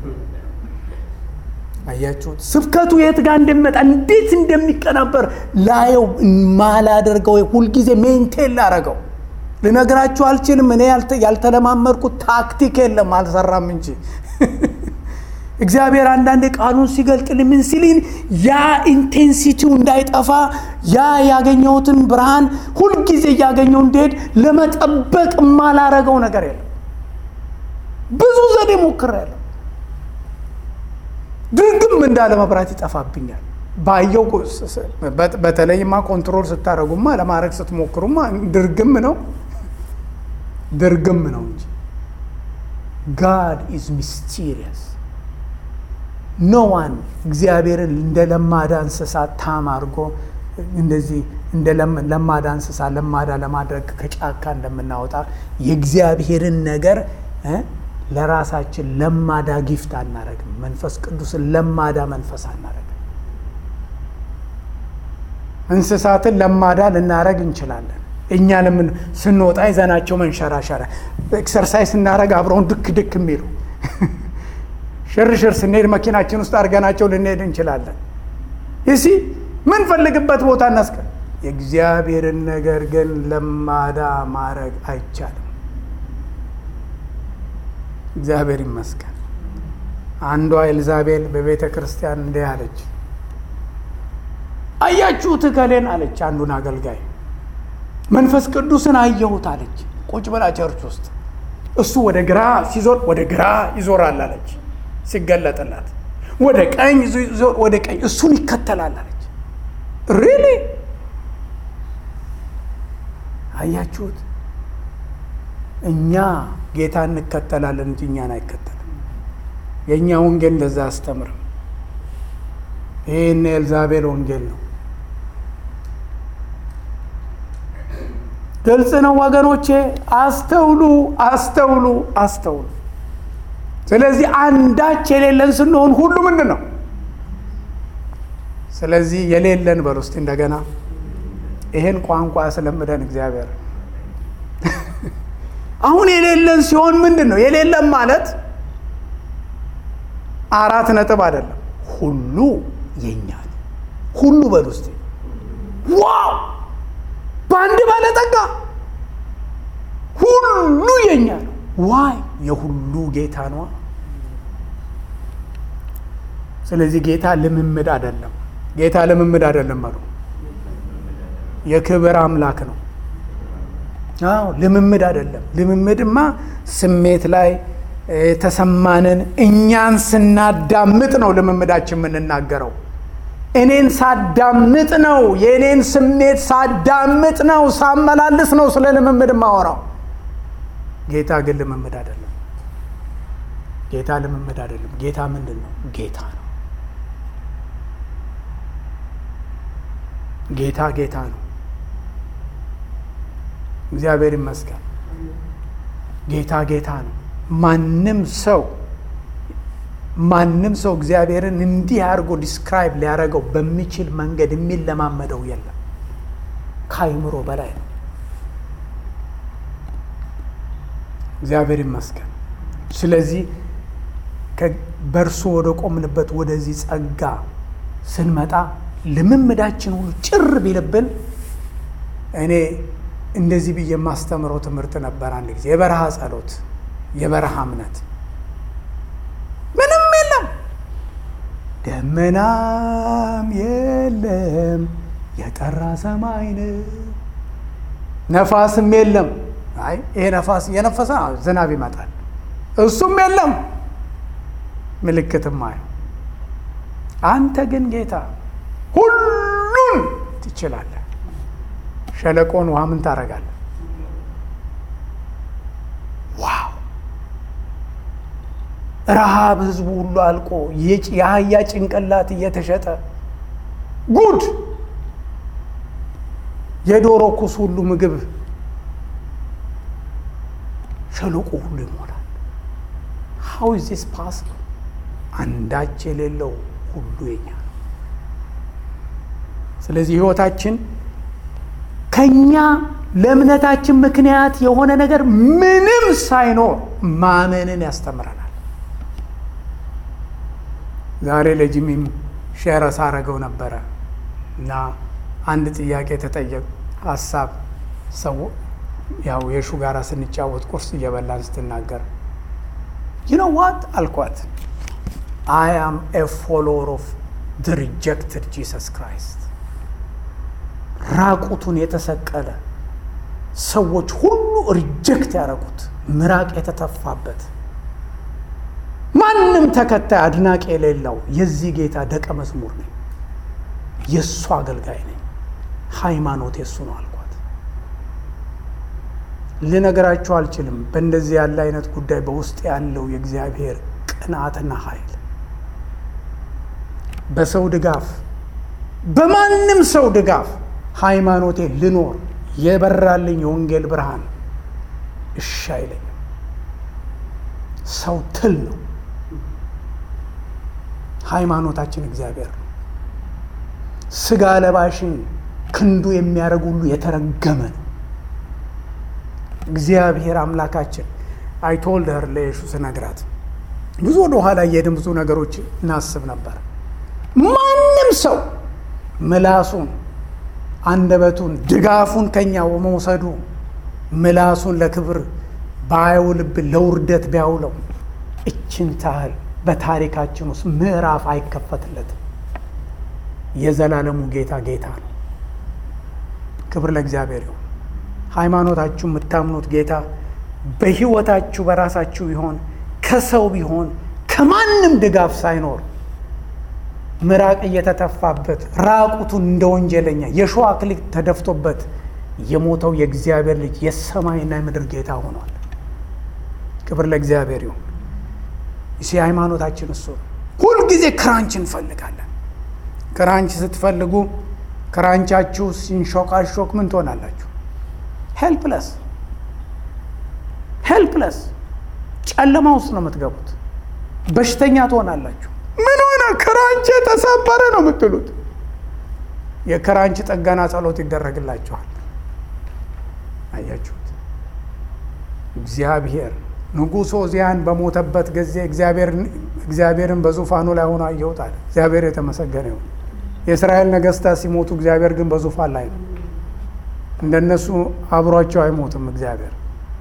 አያችሁት? ስብከቱ የት ጋር እንደሚመጣ እንዴት እንደሚቀናበር ላየው ማላደርገው ሁልጊዜ ሜንቴን ላረገው ልነግራችሁ አልችልም። እኔ ያልተለማመድኩት ታክቲክ የለም አልሰራም እንጂ እግዚአብሔር አንዳንድ ቃሉን ሲገልጥልኝ ምን ሲልኝ ያ ኢንቴንሲቲው እንዳይጠፋ ያ ያገኘሁትን ብርሃን ሁልጊዜ እያገኘው እንዲሄድ ለመጠበቅ የማላረገው ነገር የለም። ብዙ ዘዴ ሞክሬያለሁ። ድርግም እንዳለ መብራት ይጠፋብኛል። ባየው በተለይማ ኮንትሮል ስታደረጉማ ለማድረግ ስትሞክሩማ ድርግም ነው ድርግም ነው እንጂ ጋድ ኢዝ ሚስቲሪየስ ኖ ዋን እግዚአብሔርን እንደ ለማዳ እንስሳ ታም አድርጎ እንደዚህ እንደ ለማዳ እንስሳ ለማዳ ለማድረግ ከጫካ እንደምናወጣ የእግዚአብሔርን ነገር ለራሳችን ለማዳ ጊፍት አናረግም። መንፈስ ቅዱስን ለማዳ መንፈስ አናረግም። እንስሳትን ለማዳ ልናረግ እንችላለን። እኛ ለምን ስንወጣ ይዘናቸው መንሸራሸራ ኤክሰርሳይዝ ስናረግ አብረውን ድክ ድክ የሚሉ ሽርሽር ስንሄድ መኪናችን ውስጥ አድርገናቸው ልንሄድ እንችላለን። ይሲ ምንፈልግበት ቦታ እናስቀ የእግዚአብሔርን ነገር ግን ለማዳ ማድረግ አይቻልም። እግዚአብሔር ይመስገን። አንዷ ኤልዛቤል በቤተ ክርስቲያን እንዲህ አለች፣ አያችሁት እከሌን አለች። አንዱን አገልጋይ መንፈስ ቅዱስን አየሁት አለች። ቁጭ ብላ ቸርች ውስጥ እሱ ወደ ግራ ሲዞር ወደ ግራ ይዞራል አለች ሲገለጥላት ወደ ቀኝ ዞር ወደ ቀኝ እሱን ይከተላል አለች። ሪሊ አያችሁት? እኛ ጌታ እንከተላለን እንጂ እኛን አይከተልም። የእኛ ወንጌል እንደዛ አስተምርም። ይህን የኤልዛቤል ወንጌል ነው። ግልጽ ነው ወገኖቼ፣ አስተውሉ፣ አስተውሉ፣ አስተውሉ። ስለዚህ አንዳች የሌለን ስንሆን ሁሉ ምንድን ነው? ስለዚህ የሌለን በል ውስጥ እንደገና ይሄን ቋንቋ ያስለምደን እግዚአብሔር። አሁን የሌለን ሲሆን ምንድን ነው የሌለን ማለት? አራት ነጥብ አይደለም፣ ሁሉ የኛ ነው። ሁሉ በል ውስጥ ዋው! በአንድ ባለጠጋ ሁሉ የኛ ነው። ዋይ የሁሉ ጌታ ነዋ። ስለዚህ ጌታ ልምምድ አይደለም። ጌታ ልምምድ አይደለም አሉ። የክብር አምላክ ነው። አዎ ልምምድ አይደለም። ልምምድማ ስሜት ላይ የተሰማንን እኛን ስናዳምጥ ነው ልምምዳችን የምንናገረው። እኔን ሳዳምጥ ነው የእኔን ስሜት ሳዳምጥ ነው ሳመላልስ ነው ስለ ልምምድ ማወራው። ጌታ ግን ልምምድ አይደለም። ጌታ ልምምድ አይደለም። ጌታ ምንድን ነው? ጌታ ነው። ጌታ ጌታ ነው። እግዚአብሔር ይመስገን። ጌታ ጌታ ነው። ማንም ሰው ማንም ሰው እግዚአብሔርን እንዲህ አድርጎ ዲስክራይብ ሊያደርገው በሚችል መንገድ የሚለማመደው የለም። ከአይምሮ በላይ ነው። እግዚአብሔር ይመስገን። ስለዚህ በእርሱ ወደ ቆምንበት ወደዚህ ጸጋ ስንመጣ ልምምዳችን ሁሉ ጭር ቢልብን እኔ እንደዚህ ብዬ የማስተምረው ትምህርት ነበር። አንድ ጊዜ የበረሃ ጸሎት፣ የበረሃ እምነት ምንም የለም፣ ደመናም የለም፣ የጠራ ሰማይ ነው፣ ነፋስም የለም። አይ ይሄ ነፋስ እየነፈሰ ዝናብ ይመጣል፣ እሱም የለም፣ ምልክትም አይ አንተ ግን ጌታ ሁሉን ትችላለህ። ሸለቆን ውሃ ምን ታደርጋለህ? ዋው! ረሃብ ህዝቡ ሁሉ አልቆ የአህያ ጭንቅላት እየተሸጠ ጉድ! የዶሮ ኩስ ሁሉ ምግብ ሸለቆ ሁሉ ይሞላል። ሀው ኢዝ ዚስ ፓስብል? አንዳች የሌለው ሁሉ የኛ ነው። ስለዚህ ህይወታችን ከኛ ለእምነታችን ምክንያት የሆነ ነገር ምንም ሳይኖር ማመንን ያስተምረናል። ዛሬ ለጂሚም ሼር ሳረገው ነበረ እና አንድ ጥያቄ የተጠየቅ ሀሳብ ሰው ያው የሹ ጋራ ስንጫወት ቁርስ እየበላን ስትናገር ዩኖ ዋት አልኳት አይ አም ኤ ፎሎወር ኦፍ ድ ሪጀክትድ ጂሰስ ክራይስት ራቁቱን የተሰቀለ ሰዎች ሁሉ ሪጀክት ያደረጉት ምራቅ የተተፋበት ማንም ተከታይ አድናቂ የሌለው የዚህ ጌታ ደቀ መዝሙር ነኝ፣ የእሱ አገልጋይ ነኝ፣ ሃይማኖት የእሱ ነው አልኳት። ልነገራችሁ አልችልም። በእንደዚህ ያለ አይነት ጉዳይ በውስጥ ያለው የእግዚአብሔር ቅንዓትና ኃይል በሰው ድጋፍ በማንም ሰው ድጋፍ ሃይማኖቴ ልኖር የበራልኝ የወንጌል ብርሃን እሺ አይለኝም። ሰው ትል ነው። ሃይማኖታችን እግዚአብሔር ነው። ስጋ ለባሽን ክንዱ የሚያደርግ ሁሉ የተረገመ ነው። እግዚአብሔር አምላካችን አይቶልደር ለየሹ ስነግራት ብዙ ወደ ኋላ እየሄድን ብዙ ነገሮች እናስብ ነበር። ማንም ሰው ምላሱን አንደበቱን ድጋፉን ከኛ በመውሰዱ ምላሱን ለክብር ባያውልብን ለውርደት ቢያውለው እችን ታህል በታሪካችን ውስጥ ምዕራፍ አይከፈትለትም። የዘላለሙ ጌታ ጌታ ነው። ክብር ለእግዚአብሔር ይሁን። ሃይማኖታችሁ የምታምኑት ጌታ በሕይወታችሁ በራሳችሁ ቢሆን ከሰው ቢሆን ከማንም ድጋፍ ሳይኖር ምራቅ እየተተፋበት ራቁቱን እንደ ወንጀለኛ የሸዋ አክሊል ተደፍቶበት የሞተው የእግዚአብሔር ልጅ የሰማይና የምድር ጌታ ሆኗል። ክብር ለእግዚአብሔር ይሁን። እሲ ሃይማኖታችን እሱ ነው። ሁልጊዜ ክራንች እንፈልጋለን። ክራንች ስትፈልጉ ክራንቻችሁ ሲንሾካሾክ ምን ትሆናላችሁ? ሄልፕለስ ሄልፕለስ፣ ጨለማ ውስጥ ነው የምትገቡት። በሽተኛ ትሆናላችሁ። ምን ሆነ? ክራንች የተሰበረ ነው የምትሉት። የክራንች ጥገና ጸሎት ይደረግላችኋል። አያችሁት? እግዚአብሔር ንጉሥ ዖዝያን በሞተበት ጊዜ እግዚአብሔርን በዙፋኑ ላይ ሆኖ አየሁት አለ። እግዚአብሔር የተመሰገነ ይሁን። የእስራኤል ነገሥታት ሲሞቱ እግዚአብሔር ግን በዙፋን ላይ ነው። እንደነሱ አብሯቸው አይሞትም እግዚአብሔር።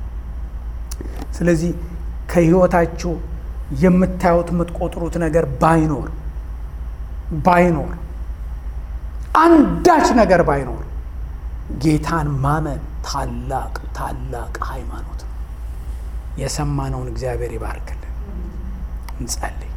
ስለዚህ ከህይወታችሁ የምታዩት የምትቆጥሩት ነገር ባይኖር ባይኖር አንዳች ነገር ባይኖር ጌታን ማመን ታላቅ ታላቅ ሃይማኖት ነው። የሰማነውን እግዚአብሔር ይባርክልን። እንጸልይ።